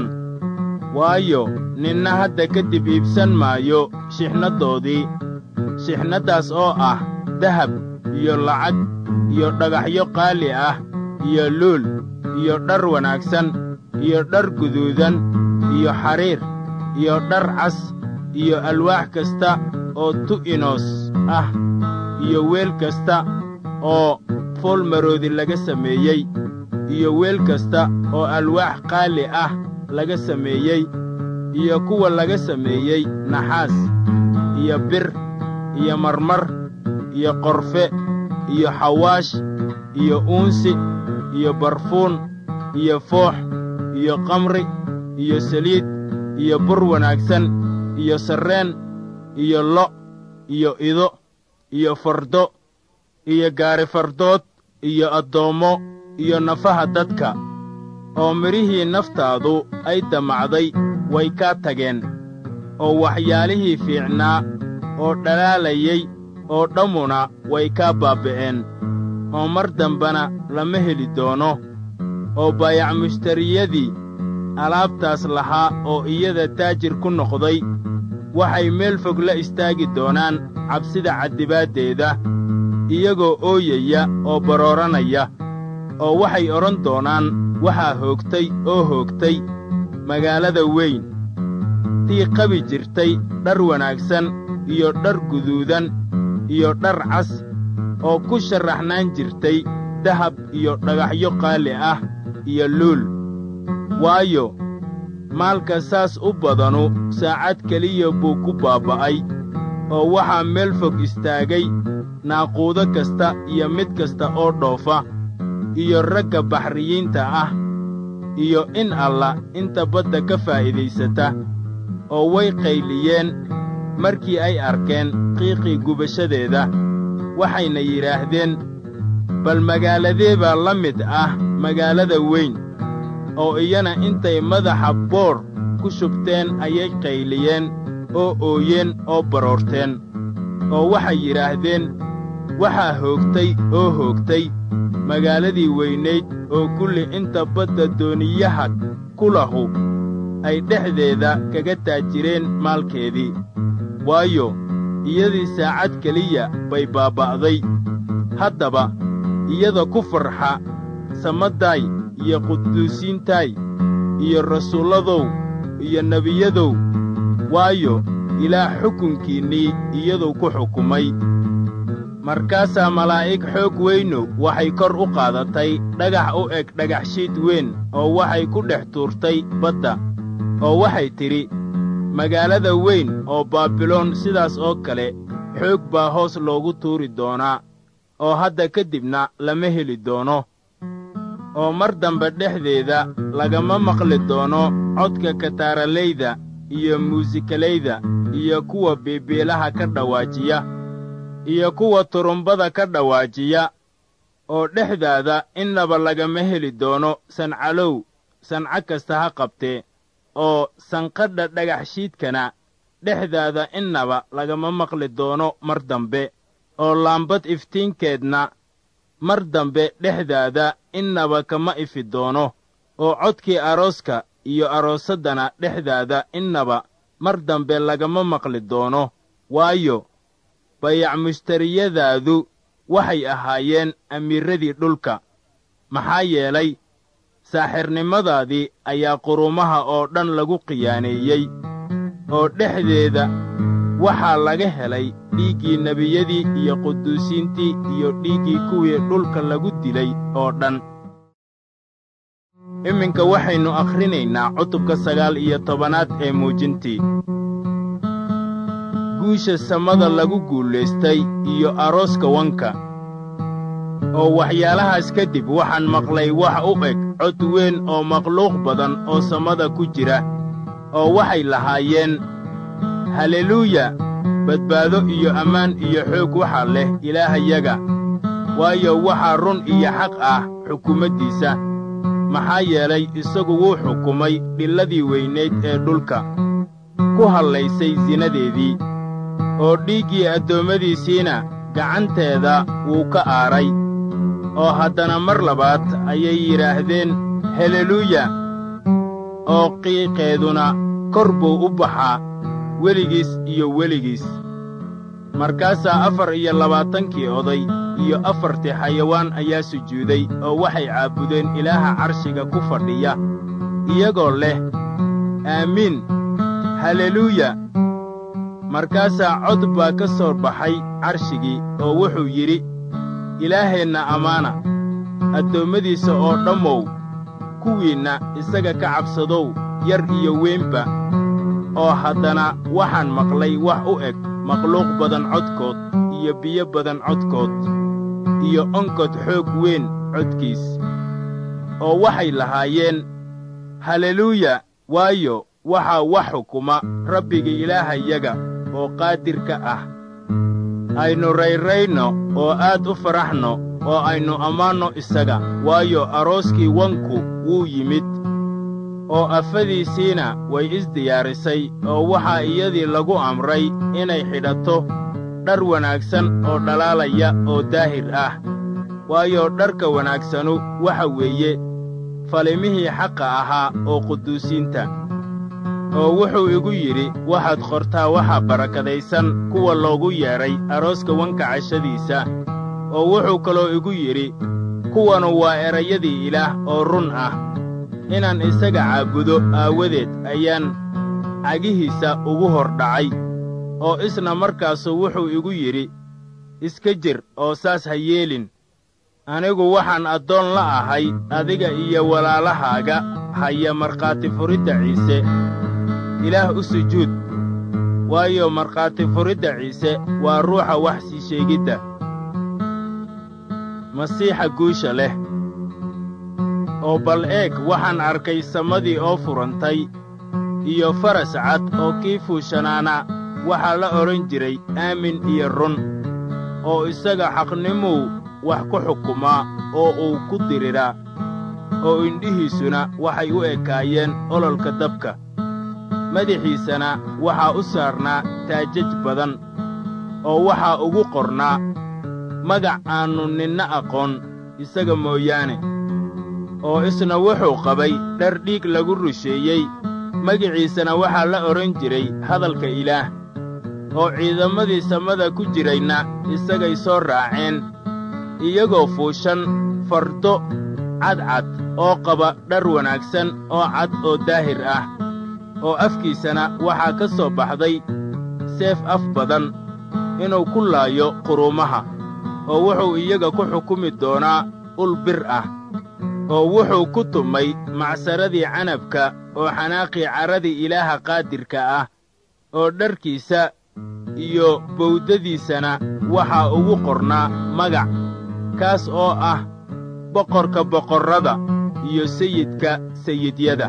waayo ninna hadda kadib iibsan maayo shixnaddoodii shixnaddaas oo ah dahab iyo lacag iyo dhagaxyo qaali ah iyo luul iyo dhar wanaagsan iyo dhar guduudan iyo xariir iyo dhar cas iyo alwaax kasta oo tu'inos ah iyo weel kasta oo foolmaroodi laga sameeyey iyo weel kasta oo alwaax qaali ah laga sameeyey iyo kuwa laga sameeyey naxaas iyo bir iyo marmar iyo qorfe iyo xawaash iyo uunsi iyo barfuun iyo foox iyo kamri iyo saliid iyo bur wanaagsan iyo sarreen iyo lo' iyo ido iyo fardo iyo gaari fardood iyo addoommo iyo nafaha dadka oo midhihii naftaadu ay damacday way kaa tageen oo waxyaalihii fiicnaa oo dhalaalayay oo dhammuna way kaa baaba'een oo mar dambena lama heli doono oo baayac mushtariyadii alaabtaas lahaa oo iyada taajir ku noqday waxay meel fog la istaagi doonaan cabsida caddibaaddeeda iyagoo ooyaya oo barooranaya oo waxay odhan doonaan waxaa hoogtay oo hoogtay magaalada weyn tii qabi jirtay dhar wanaagsan iyo dhar guduudan iyo dhar cas oo ku sharraxnaan jirtay dahab iyo dhagaxyo qaali ah iyo luul waayo maalka saas u badanu saacad keliya buu ku baaba'ay oo waxaa meel fog istaagay naaquudo kasta iyo mid kasta oo dhoofa iyo ragga baxriyiinta ah iyo in alla inta badda ka faa'iidaysata oo way qayliyeen markii ay arkeen qiiqii gubashadeeda waxayna yidhaahdeen bal magaaladee baa la mid ah magaalada weyn oo iyana intay madaxa boor ku shubteen ayay qayliyeen oo ooyeen oo baroorteen oo waxay yidhaahdeen waxaa hoogtay oo hoogtay magaaladii weynayd oo kulli inta badda dooniyaha ku lahu ay dhexdeeda kaga taajireen maalkeedii waayo iyadii saacad keliya bay baaba'day haddaba iyada ku farxa samaddaay iyo quduusiintaay iyo rasuulladow iyo nebiyadow waayo ilaah xukunkiinnii iyaduu ku xukumay markaasaa malaa'ig xoog weynu waxay kor u qaadatay dhagax u eg dhagaxshiid weyn oo waxay ku dhex tuurtay badda oo waxay tidhi magaalada weyn oo baabiloon sidaas oo kale xoog baa hoos loogu tuuri doonaa oo hadda ka dibna lama heli doono oo mar dambe dhexdeeda lagama maqli doono codka kataaralayda iyo muusikalayda iyo kuwa biibiilaha ka dhawaajiya iyo kuwa turumbada ka dhawaajiya oo dhexdaada innaba lagama heli doono sancalow sanco kasta ha qabtee oo sanqadha dhagaxshiidkana dhexdaada innaba lagama maqli doono mar dambe oo laambad iftiinkeedna mar dambe dhexdaada innaba kama ifi doono oo codkii arooska iyo aroosaddana dhexdaada innaba mar dambe lagama maqli doono waayo bayac mushtariyadaadu waxay ahaayeen amiirradii dhulka maxaa yeelay saaxirnimadaadii ayaa qurumaha oo dhan lagu khiyaaneeyey oo dhexdeeda waxaa laga helay dhiiggii nebiyadii iyo quduusiintii iyo dhiiggii kuwii dhulka lagu dilay oo dhan iminka waxaynu akhrinaynaa cutubka sagaal iyo tobanaad ee muujintii guusha samada lagu guulaystay iyo arooska wanka oo waxyaalahaas kadib waxaan maqlay wax u eg cod weyn oo makhluuq badan oo samada ku jira oo waxay lahaayeen halleluuya badbaado iyo ammaan iyo xoog waxaa leh ilaahayaga waayo waxaa run iyo xaq ah xukumaddiisa maxaa yeelay isagu wuu xukumay dhilladii weynayd ee dhulka ku hallaysay sinadeedii oo dhiiggii addoommadiisiina gacanteeda wuu ka aaray oo haddana mar labaad ayay yidhaahdeen haleluuya oo qiiqeeduna kor buu u baxaa weligiis iyo weligiis markaasaa afar iyo labaatankii oday iyo afartii xayawaan ayaa sujuuday oo waxay caabudeen ilaaha carshiga ku fadhiya iyagoo leh aamiin halleluuya markaasaa cod baa ka soo baxay carshigii oo wuxuu yidhi ilaaheenna ammaana addoommadiisa oo dhammow kuwiinna isaga ka cabsadow yar iyo weynba oo haddana waxaan maqlay wax u eg makhluuq badan codkood iyo biyo badan codkood iyo onkod xoog weyn codkiis oo waxay lahaayeen halleluuya waayo waxaa wax xukuma rabbiga ilaahayaga oo qaadirka ah aynu rayrayno oo aad u faraxno oo aynu ammaanno isaga waayo arooskii wanku wuu yimid oo afadiisiina way isdiyaarisay oo waxaa iyadii lagu amray inay xidhato dhar wanaagsan oo dhalaalaya oo daahir ah waayo dharka wanaagsanu waxa weeye falimihii xaqa ahaa oo quduusiinta oo wuxuu igu yidhi waxaad qortaa waxa barakadaysan kuwa loogu yeedhay arooska wanka cashadiisa oo wuxuu kaloo igu yidhi kuwanu waa erayadii ilaah oo run ah inaan isaga caabudo aawadeed ayaan cagihiisa ugu hor dhacay oo isna markaasu wuxuu igu yidhi iska jir oo saas ha yeelin anigu waxaan addoon la ahay adiga iyo walaalahaaga haya markhaati furidda ciise ilaah u sujuud waayo markhaati furidda ciise waa ruuxa wax sii sheegidda masiixa guusha leh oo bal eeg waxaan arkay samadii oo furantay iyo faras cad oo kii fuushanaana waxaa la odhan jiray aamin iyo run oo isaga xaqnimuu wax ku xukumaa oo uu ku diriraa oo indhihiisuna waxay u ekaayeen ololka dabka madaxiisana waxaa u saarnaa taajaj badan oo waxaa ugu qornaa magac aannu ninna aqoon isaga mooyaane oo isna wuxuu qabay dhar dhiig lagu rusheeyey magiciisana waxaa la odhan jiray hadalka ilaah oo ciidamadii samada ku jirayna isagay soo raaceen iyagoo fuushan fardo cadcad oo qaba dhar wanaagsan oo cad oo daahir ah oo afkiisana waxaa ka soo baxday seef af badan inuu ku laayo quruumaha oo wuxuu iyaga ku xukumi doonaa ul bir ah oo wuxuu ku tumay macsaradii canabka oo xanaaqii carradii ilaaha qaadirka ah oo dharkiisa iyo bawdadiisana waxaa ugu qornaa magac kaas oo ah boqorka boqorrada iyo sayidka sayidyada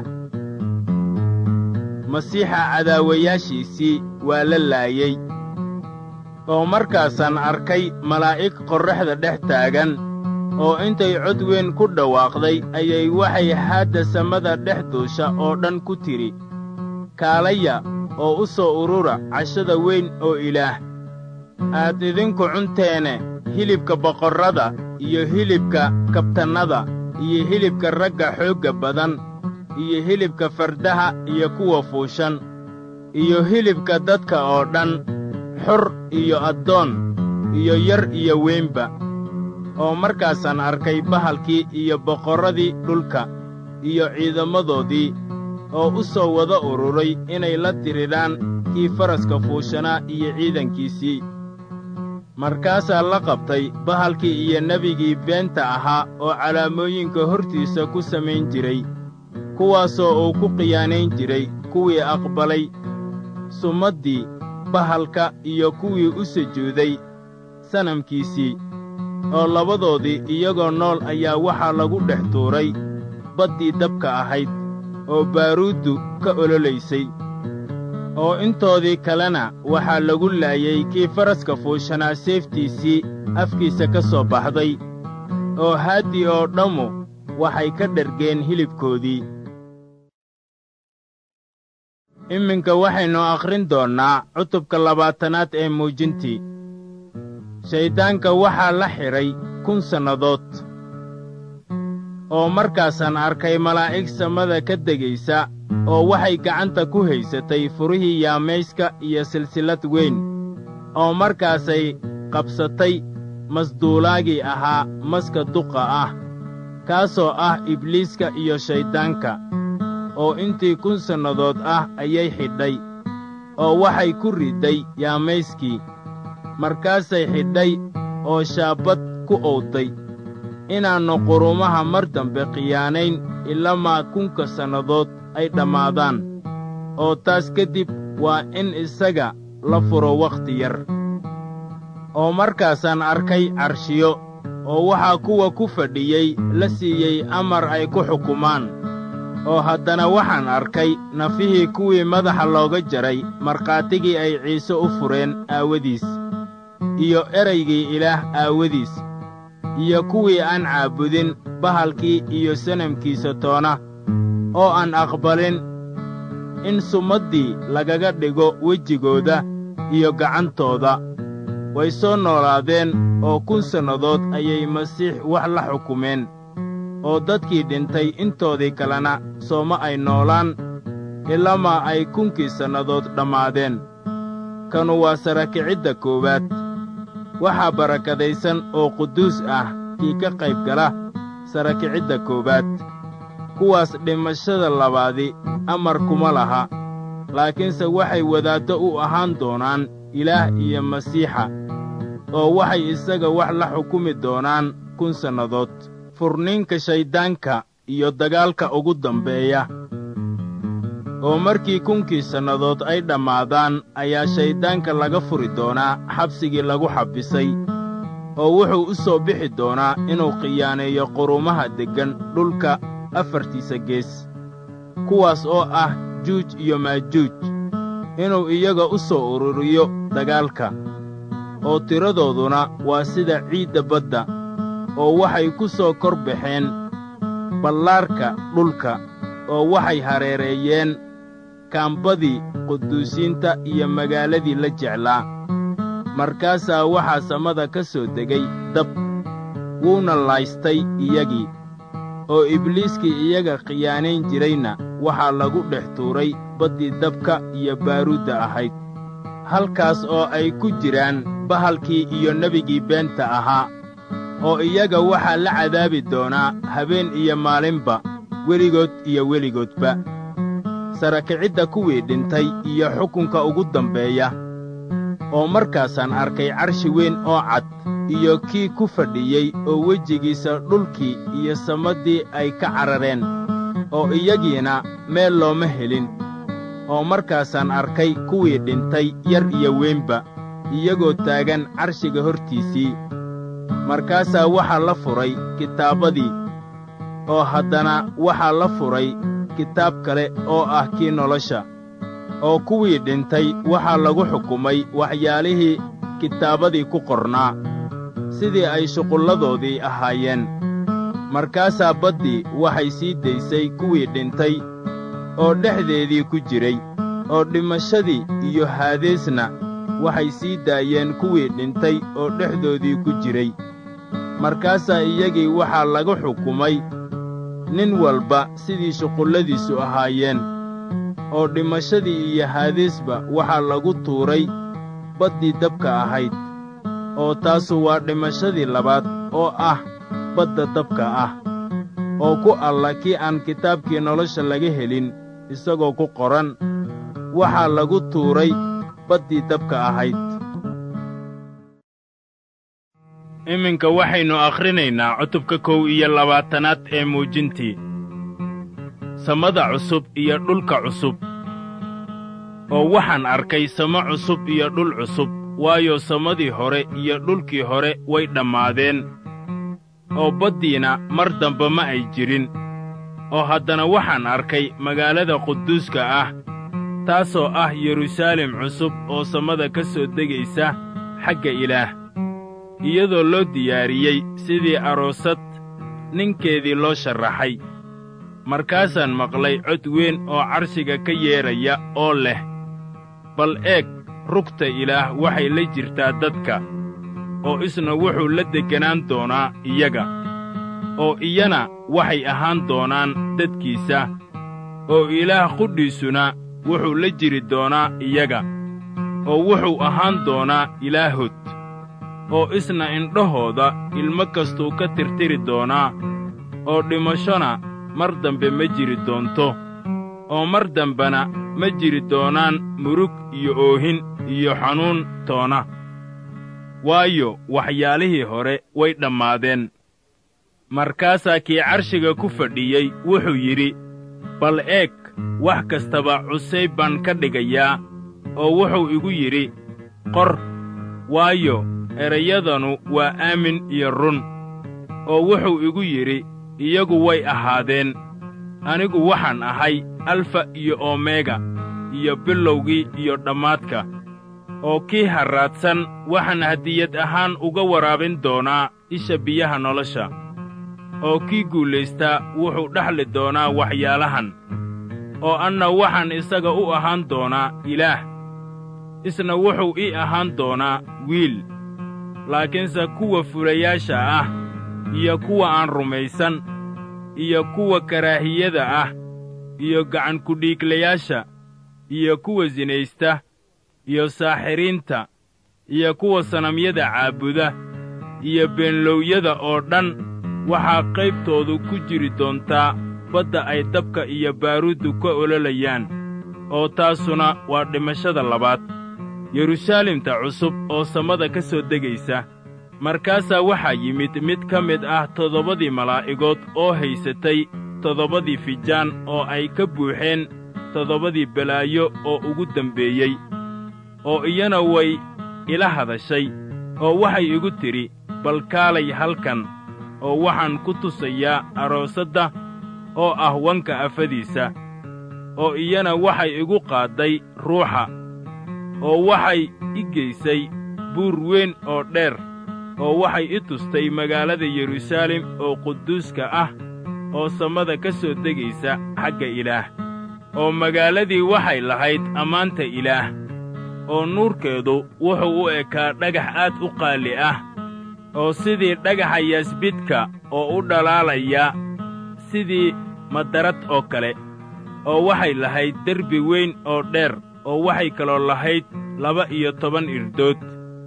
masiixa cadaawayaashiisii waa la laayey oo markaasaan arkay malaa'ig qorraxda dhex taagan oo intay cod weyn ku dhawaaqday ayay waxay haadda samada dhex duusha oo dhan ku tidhi kaalaya oo u soo urura cashada weyn oo ilaah aad idinku cunteene hilibka boqorrada iyo hilibka kabtannada iyo hilibka ragga xoogga badan iyo hilibka fardaha iyo kuwa fuushan iyo hilibka dadka oo dhan xor iyo addoon iyo yar iyo weynba oo markaasaan arkay bahalkii iyo boqorradii dhulka iyo ciidamadoodii oo u soo wada ururay inay la diriraan kii faraska fuushanaa iyo ciidankiisii markaasaa la qabtay bahalkii iyo nebigii beenta ahaa oo calaamooyinka hortiisa ku samayn jiray kuwaasoo uu ku khiyaanayn jiray kuwii aqbalay sumaddii bahalka iyo kuwii u sujuuday sanamkiisii oo labadoodii iyagoo nool ayaa waxaa lagu dhex tuuray baddii dabka ahayd oo baaruuddu ka ololaysay oo intoodii kalena waxaa lagu laayay kii faraska fuushanaa seeftiisii afkiisa ka soo baxday oo haaddii oo dhammu waxay ka dhergeen hilibkoodii iminka waxaynu akhrin doonnaa cutubka labaatanaad ee muujintii shayddaanka waxaa la xidhay kun sannadood oo markaasaan arkay malaa'ig samada ka degaysa oo waxay gacanta ku haysatay furihii yaamayska iyo silsillad weyn oo markaasay qabsatay masduulaagii ahaa maska duqa ah kaasoo ah ibliiska iyo shayddaanka oo intii kun sannadood ah ayay xidhay oo waxay ku ridday yaamayskii markaasay xidhay oo shaabbad ku owday inaannu qurumaha mar dambe khiyaanayn ilamaa kunka sannadood ay dhammaadaan oo taas ka dib waa in isaga la furo wakhti yar oo markaasaan arkay carshiyo oo waxaa kuwa ku fadhiyey la siiyey amar ay ku xukumaan oo haddana waxaan arkay nafihii kuwii madaxa looga jaray markhaatigii ay ciise u fureen aawadiis iyo eraygii ilaah aawadiis iyo kuwii aan caabudin bahalkii iyo sanamkiisa toona oo aan aqbalin in sumaddii lagaga dhigo wejigooda iyo gacantooda way soo noolaadeen oo kun sannadood ayay masiix wax la xukumeen oo dadkii dhintay intoodii kalena sooma ay noolaan ilamaa ay kunkii sannadood dhammaadeen kanu waa sarakicidda koowaad waxaa barakadaysan oo quduus ah kii ka qayb gala sarakicidda koowaad kuwaas dhimashada labaadi amar kuma laha laakiinse waxay wadaaddo u ahaan doonaan ilaah iyo masiixa oo waxay isaga wax la xukumi doonaan kun sannadood furniinka shayddaanka iyo dagaalka ugu dambeeya oo markii kunkii sannadood ay dhammaadaan ayaa shayddaanka laga furi doonaa xabsigii lagu xabbisay oo wuxuu u soo bixi doonaa inuu khiyaaneeyo qurumaha deggan dhulka afartiisa gees kuwaas oo ah juuj iyo maajuuj inuu iyaga u soo ururiyo dagaalka oo tiradooduna waa sida ciidda badda oo waxay ku soo kor baxeen ballaarka dhulka oo waxay hareereeyeen kaambadii quduusiinta iyo magaaladii la jeclaa markaasaa waxaa samada ka soo degay dab wuuna laystay iyagii oo ibliiskii iyaga khiyaanayn jirayna waxaa lagu dhex tuuray baddii dabka iyo baaruudda ahayd halkaas oo ay ku jiraan bahalkii iyo nebigii beenta ahaa oo iyaga waxaa la cadaabi doonaa habeen iyo maalinba weligood iyo weligoodba sarakicidda kuwii dhintay iyo xukunka ugu dambeeya oo markaasaan arkay carshi weyn oo cad iyo kii ku fadhiyey oo wejigiisa dhulkii iyo samaddii ay ka carareen oo iyagiina meel looma helin oo markaasaan arkay kuwii dhintay yar iyo weynba iyagoo taagan carshiga hortiisii markaasaa waxaa la furay kitaabadii oo haddana waxaa la furay kitaab kale oo ah kii nolosha oo kuwii dhintay waxaa lagu xukumay waxyaalihii kitaabadii ku qornaa sidii ay shuqulladoodii ahaayeen markaasaa baddii waxay sii daysay kuwii dhintay oo dhexdeedii ku jiray oo dhimashadii iyo haadeesna waxay sii daayeen kuwii dhintay oo dhexdoodii ku jiray markaasaa iyagii waxaa lagu xukumay nin walba sidii shuqulladiisu ahaayeen oo dhimashadii iyo haadeesba waxaa lagu tuuray baddii dabka ahayd oo taasu waa dhimashadii labaad oo ah badda dabka ah oo ku alla kii aan kitaabkii nolosha laga helin isagoo ku qoran waxaa lagu tuuray baddii dabka ahayd iminka waxaynu akhrinaynaa cutubka kow iyo labaatanaad ee muujintii samada cusub iyo dhulka cusub oo waxaan arkay samo cusub iyo dhul cusub waayo samadii hore iyo dhulkii hore way dhammaadeen oo baddiina mar dambe ma ay jirin oo haddana waxaan arkay magaalada quduuska ah taasoo ah yeruusaalem cusub oo samada ka soo degaysa xagga ilaah iyadoo loo diyaariyey sidii aroosad ninkeedii loo sharraxay markaasaan maqlay cod weyn oo carshiga ka yeedhaya oo leh bal eeg rugta ilaah waxay la jirtaa dadka oo isna wuxuu la degganaan doonaa iyaga oo iyana waxay ahaan doonaan dadkiisa oo ilaah qudhiisuna wuxuu la jiri doonaa iyaga oo wuxuu ahaan doonaa ilaahod oo isna indhahooda ilmo kastuu ka tirtiri doonaa oo dhimashona mar dambe ma jiri doonto oo mar dambena ma jiri doonaan murug iyo oohin iyo xanuun toona waayo waxyaalihii hore way dhammaadeen markaasaa kii carshiga ku fadhiyey wuxuu yidhi bal eeg wax kastaba cusayb baan ka dhigayaa oo wuxuu igu yidhi qor waayo erayadanu waa aamin iyo run oo wuxuu igu yidhi iyagu way ahaadeen anigu waxaan ahay alfa iyo omega iyo bilowgii iyo dhammaadka oo kii harraadsan waxaan hadiyad ahaan uga waraabin doonaa isha biyaha nolosha oo kii guulaystaa wuxuu dhexli doonaa waxyaalahan oo anna waxaan isaga u ahaan doonaa ilaah isna wuxuu ii ahaan doonaa wiil laakiinse kuwa fulayaasha ah iyo kuwa aan rumaysan iyo kuwa karaahiyada ah iyo gacankudhiiglayaasha iyo kuwa sinaysta iyo saaxiriinta iyo kuwa sanamyada caabuda iyo beenlowyada oo dhan waxaa qaybtoodu ku jiri doontaa badda ay dabka iyo baaruuddu ka ololayaan oo taasuna waa dhimashada labaad yeruusaalemta cusub oo samada ka soo degaysa markaasaa waxaa yimid mid ka mid ah toddobadii malaa'igood oo haysatay toddobadii fijaan oo ay ka buuxeen toddobadii balaayo oo ugu dembeeyey oo iyana way ila hadashay oo waxay igu tidhi bal kaalay halkan oo waxaan ku tusayaa aroosadda oo ah wanka afadiisa oo iyana waxay igu qaadday ruuxa oo waxay i geysay buur weyn oo dheer oo waxay i tustay magaalada yeruusaalem oo quduuska ah oo samada ka soo degaysa xagga ilaah oo magaaladii waxay lahayd ammaanta ilaah oo nuurkeedu wuxuu u ekaa dhagax aad u qaali ah oo sidii dhagaxa yaasbidka oo u dhalaalaya sidii madarad oo kale oo waxay lahayd derbi weyn oo dheer oo waxay kaloo lahayd laba iyo toban irdood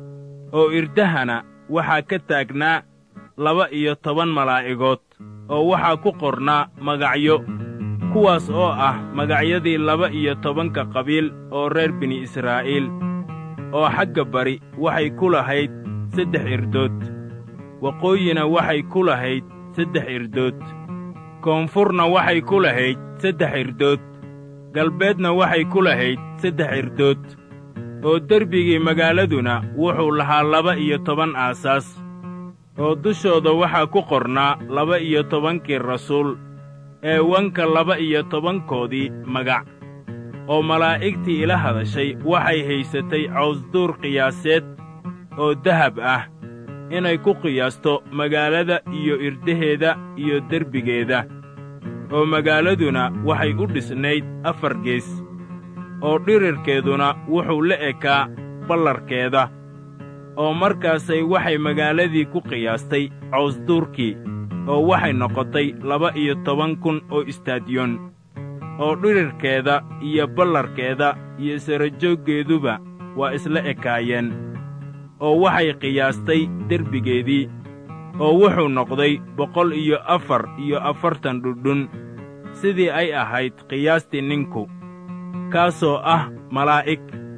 oo irdahana waxaa ka taagnaa laba iyo toban malaa'igood oo waxaa ku qornaa magacyo kuwaas oo ah magacyadii laba iyo tobanka qabiil oo reer bini israa'iil oo xagga bari waxay ku lahayd saddex irdood waqooyina waxay ku lahayd saddex irdood koonfurna waxay ku lahayd saddex irdood galbeedna waxay ku lahayd saddex irdood oo derbigii magaaladuna wuxuu lahaa laba iyo toban aasaas oo dushooda waxaa ku qornaa laba iyo tobankii rasuul ee wanka laba iyo tobankoodii magac oo malaa'igtii ila hadashay waxay haysatay cawsduur qiyaaseed oo dahab ah inay ku qiyaasto magaalada iyo irdaheeda iyo derbigeeda oo magaaladuna waxay u dhisnayd afar gees oo dhirirkeeduna wuxuu la ekaa ballarkeeda oo markaasay waxay magaaladii ku qiyaastay cawsduurkii oo waxay noqotay laba iyo toban kun oo istaadiyoon oo dhirirkeeda iyo ballarkeeda iyo sarajooggeeduba waa isla ekaayeen oo waxay qiyaastay derbigeedii oo wuxuu noqday boqol iyo afar iyo afartan dhudhun sidii ay ahayd qiyaastii ninku kaasoo ah malaa'ig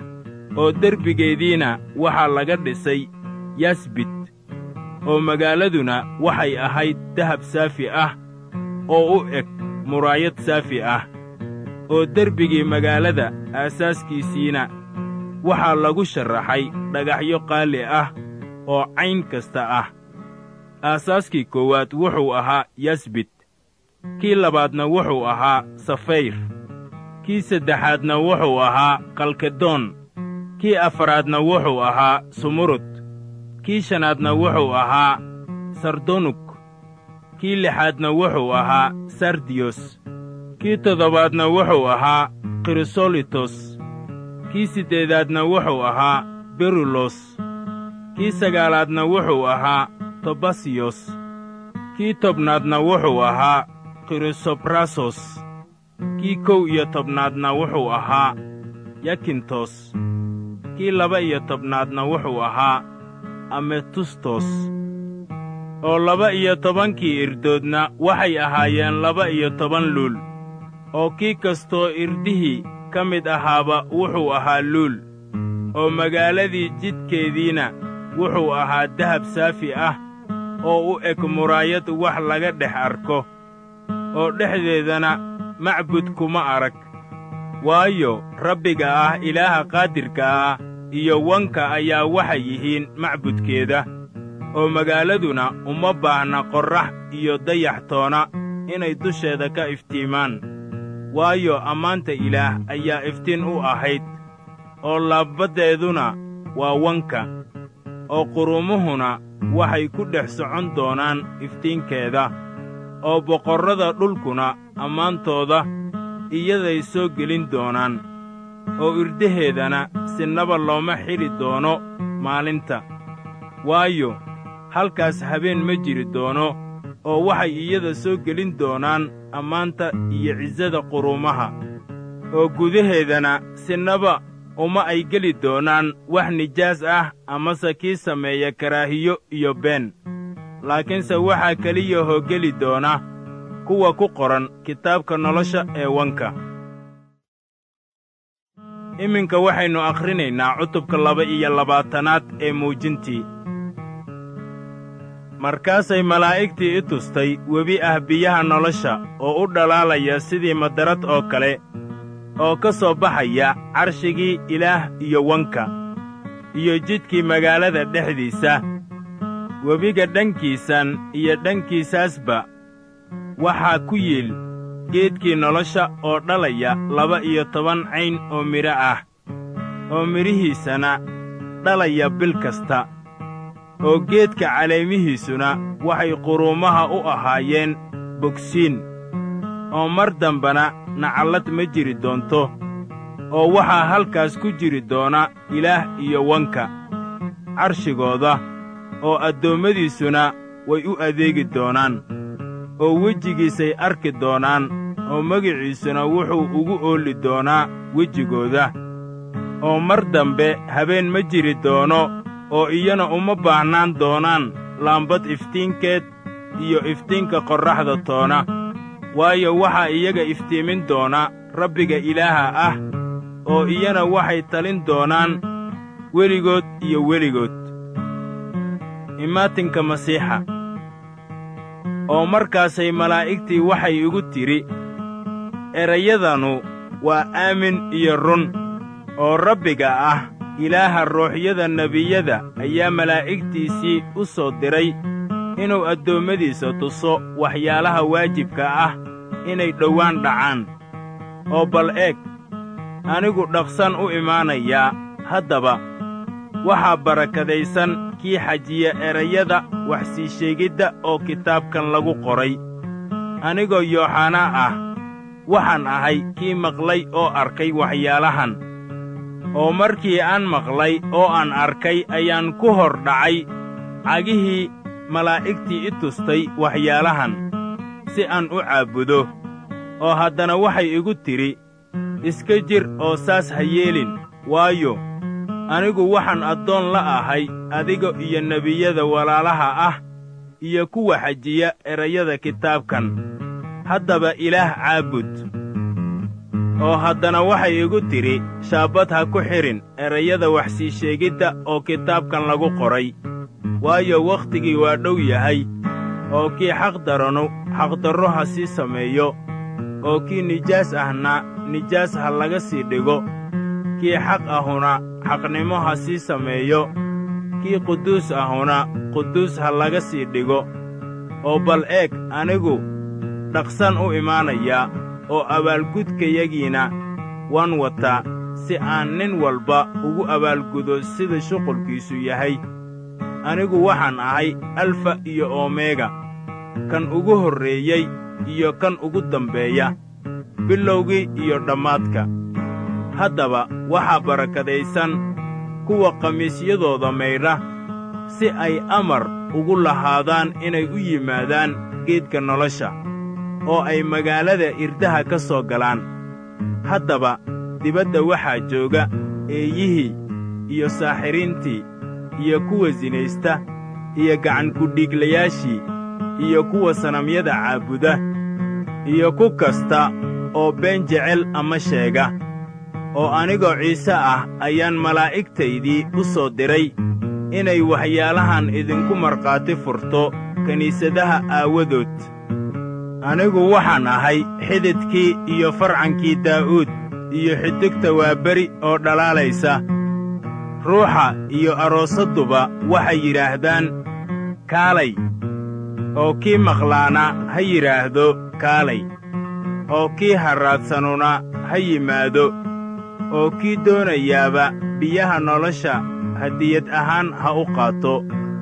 oo derbigeediina waxaa laga dhisay yasbid oo magaaladuna waxay ahayd dahab saafi ah oo u eg muraayad saafi ah oo derbigii magaalada aasaaskiisiina waxaa lagu sharraxay dhagaxyo qaali ah oo cayn kasta ah aasaaskii koowaad wuxuu ahaa yasbid kii labaadna wuxuu ahaa safayr kii saddexaadna wuxuu ahaa kalkedoon kii afaraadna wuxuu ahaa sumurud kii shanaadna wuxuu ahaa sardonug kii lixaadna wuxuu ahaa sardiyos kii toddobaadna wuxuu ahaa krisolitos kii siddeedaadna wuxuu ahaa berulos kii sagaalaadna wuxuu ahaa tobasiyos kii tobnaadna wuxuu ahaa krisobrasos kii kow iyo tobnaadna wuxuu ahaa yakintos kii laba iyo tobnaadna wuxuu ahaa ametustos oo laba iyo tobankii irdoodna waxay ahaayeen laba iyo toban luul oo kii kastoo irdihii ka mid ahaaba wuxuu ahaa luul oo magaaladii jidkeediina wuxuu ahaa dahab saafi ah oo u eg muraayad wax laga dhex arko oo dhexdeedana macbud kuma arag waayo rabbiga ah ilaaha qaadirka ah iyo wanka ayaa waxay yihiin macbudkeeda oo magaaladuna uma baahna qorrax iyo dayax toona inay dusheeda ka iftiimaan waayo ammaanta ilaah ayaa iftiin u ahayd oo laabbaddeeduna waa wanka oo qurumuhuna waxay ku dhex socon doonaan iftiinkeeda oo boqorrada dhulkuna ammaantooda iyaday soo gelin doonaan oo irdaheedana sinaba looma xidhi doono maalinta waayo halkaas habeen ma jiri doono oo waxay iyada soo gelin doonaan ammaanta iyo cisada quruumaha oo gudaheedana sinaba uma ay geli doonaan wax nijaas ah amase kii sameeya karaahiyo iyo been laakiinse waxaa keliyahoo geli doona kuwa ku qoran kitaabka nolosha ee wanka iminka waxaynu akhrinaynaa cutubka laba iyo labaatanaad ee muujintii markaasay malaa'igtii i tustay webi ah biyaha nolosha oo u dhalaalaya sidii madarad oo kale oo ka soo baxaya carshigii ilaah iyo wanka iyo jidkii magaalada dhexdiisa webiga dhankiisan iyo dhankiisaasba waxaa ku yiil geedkii nolosha oo dhalaya laba iyo toban cayn oo midho ah oo midhihiisana dhalaya bil kasta oo geedka caleemihiisuna waxay quruumaha u ahaayeen bogsiin oo mar dambana nacallad ma jiri doonto oo waxaa halkaas ku jiri doona ilaah iyo wanka carshigooda oo addoommadiisuna way u adeegi doonaan oo wejigiisay arki doonaan oo magiciisuna wuxuu ugu oolli doonaa wejigooda oo mar dambe habeen ma jiri doono oo iyana uma baahnaan doonaan laambad iftiinkeed iyo iftiinka qorraxda toona waayo waxaa iyaga iftiimin doona rabbiga ilaaha ah oo iyana waxay talin doonaan weligood iyo weligood imaatinka masiixa oo markaasay malaa'igtii waxay igu tidhi erayadanu waa aamin iyo run oo rabbiga ah ilaaha ruuxyada nebiyada ayaa malaa'igtiisii u soo diray inuu addoommadiisa tuso waxyaalaha waajibka ah inay dhowaan dhacaan oo bal eeg anigu dhaqsan u imaanayaa haddaba waxaa barakadaysan kii xajiya erayada wax sii sheegidda oo kitaabkan lagu qoray anigoo yooxanaa ah waxaan ahay kii maqlay oo arkay waxyaalahan oo markii aan maqlay oo aan arkay ayaan ku hor dhacay cagihii malaa'igtii i tustay waxyaalahan si aan u caabudo oo haddana waxay igu tidhi iska jir oo saas ha yeelin waayo anigu waxaan addoon la ahay adiga iyo nebiyada walaalaha ah iyo kuwa xajiya erayada kitaabkan haddaba ilaah caabud oo haddana waxay igu tidhi shaabbad ha ku xidhin erayada wax sii sheegidda oo kitaabkan lagu qoray waayo wakhtigii waa dhow yahay oo kii xaqdaranu xaqdarro ha sii sameeyo oo kii nijaas ahna nijaas ha laga sii dhigo kii xaq ahuna xaqnimo ha sii sameeyo kii quduus ahuna quduus ha laga sii dhigo oo bal eeg anigu dhaqsan u imaanayaa oo abaalgudkayagiina waan wataa si aan nin walba ugu abaalgudo sida shuqulkiisu yahay anigu waxaan ahay alfa iyo omega kan ugu horreeyey iyo kan ugu dambeeya bilowgii iyo dhammaadka haddaba waxaa barakadaysan kuwa khamiisyadooda maydha si ay amar ugu lahaadaan inay u yimaadaan geedka nolosha oo ay magaalada irdaha ka soo galaan haddaba dibadda waxaa jooga eeyihii iyo saaxiriintii iyo kuwa sinaysta iyo gacankudhiiglayaashii iyo kuwa sanamyada caabuda iyo ku kasta oo been jecel ama sheega oo anigoo ciise ah ayaan malaa'igtaydii u soo diray inay waxyaalahan idinku markhaati furto kiniisadaha aawadood anigu waxaan ahay xididkii iyo farcankii daa'uud iyo xidigta waaberi oo dhalaalaysa ruuxa iyo aroosadduba waxay yidhaahdaan kaalay oo kii maqlaana ha yidhaahdo kaalay oo kii harraadsanuna ha yimaado oo kii doonayaaba biyaha nolosha hadiyad ahaan ha u qaato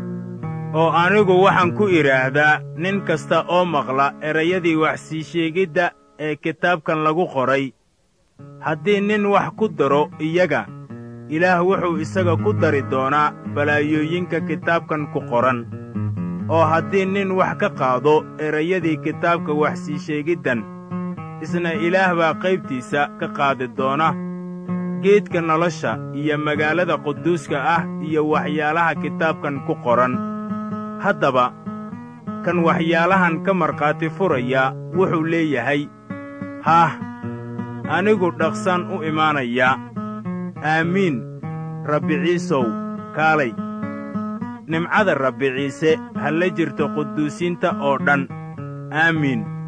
oo anigu waxaan ku idhaahdaa nin kasta oo maqla erayadii wax sii sheegidda ee kitaabkan lagu qoray haddii nin wax ku daro iyaga ilaah wuxuu isaga ku dari doonaa balaayooyinka kitaabkan ku qoran oo haddii nin wax ka qaado erayadii kitaabka wax sii sheegiddan isna ilaah baa qaybtiisa ka qaadi doona geedka nolosha iyo magaalada quduuska ah iyo waxyaalaha kitaabkan ku qoran haddaba kan waxyaalahan ka markhaati furaya wuxuu leeyahay haah anigu dhaqsan u imaanayaa aamiin rabbi ciisow kaalay nimcada rabbi ciise ha la jirto quduusiinta oo dhan aamiin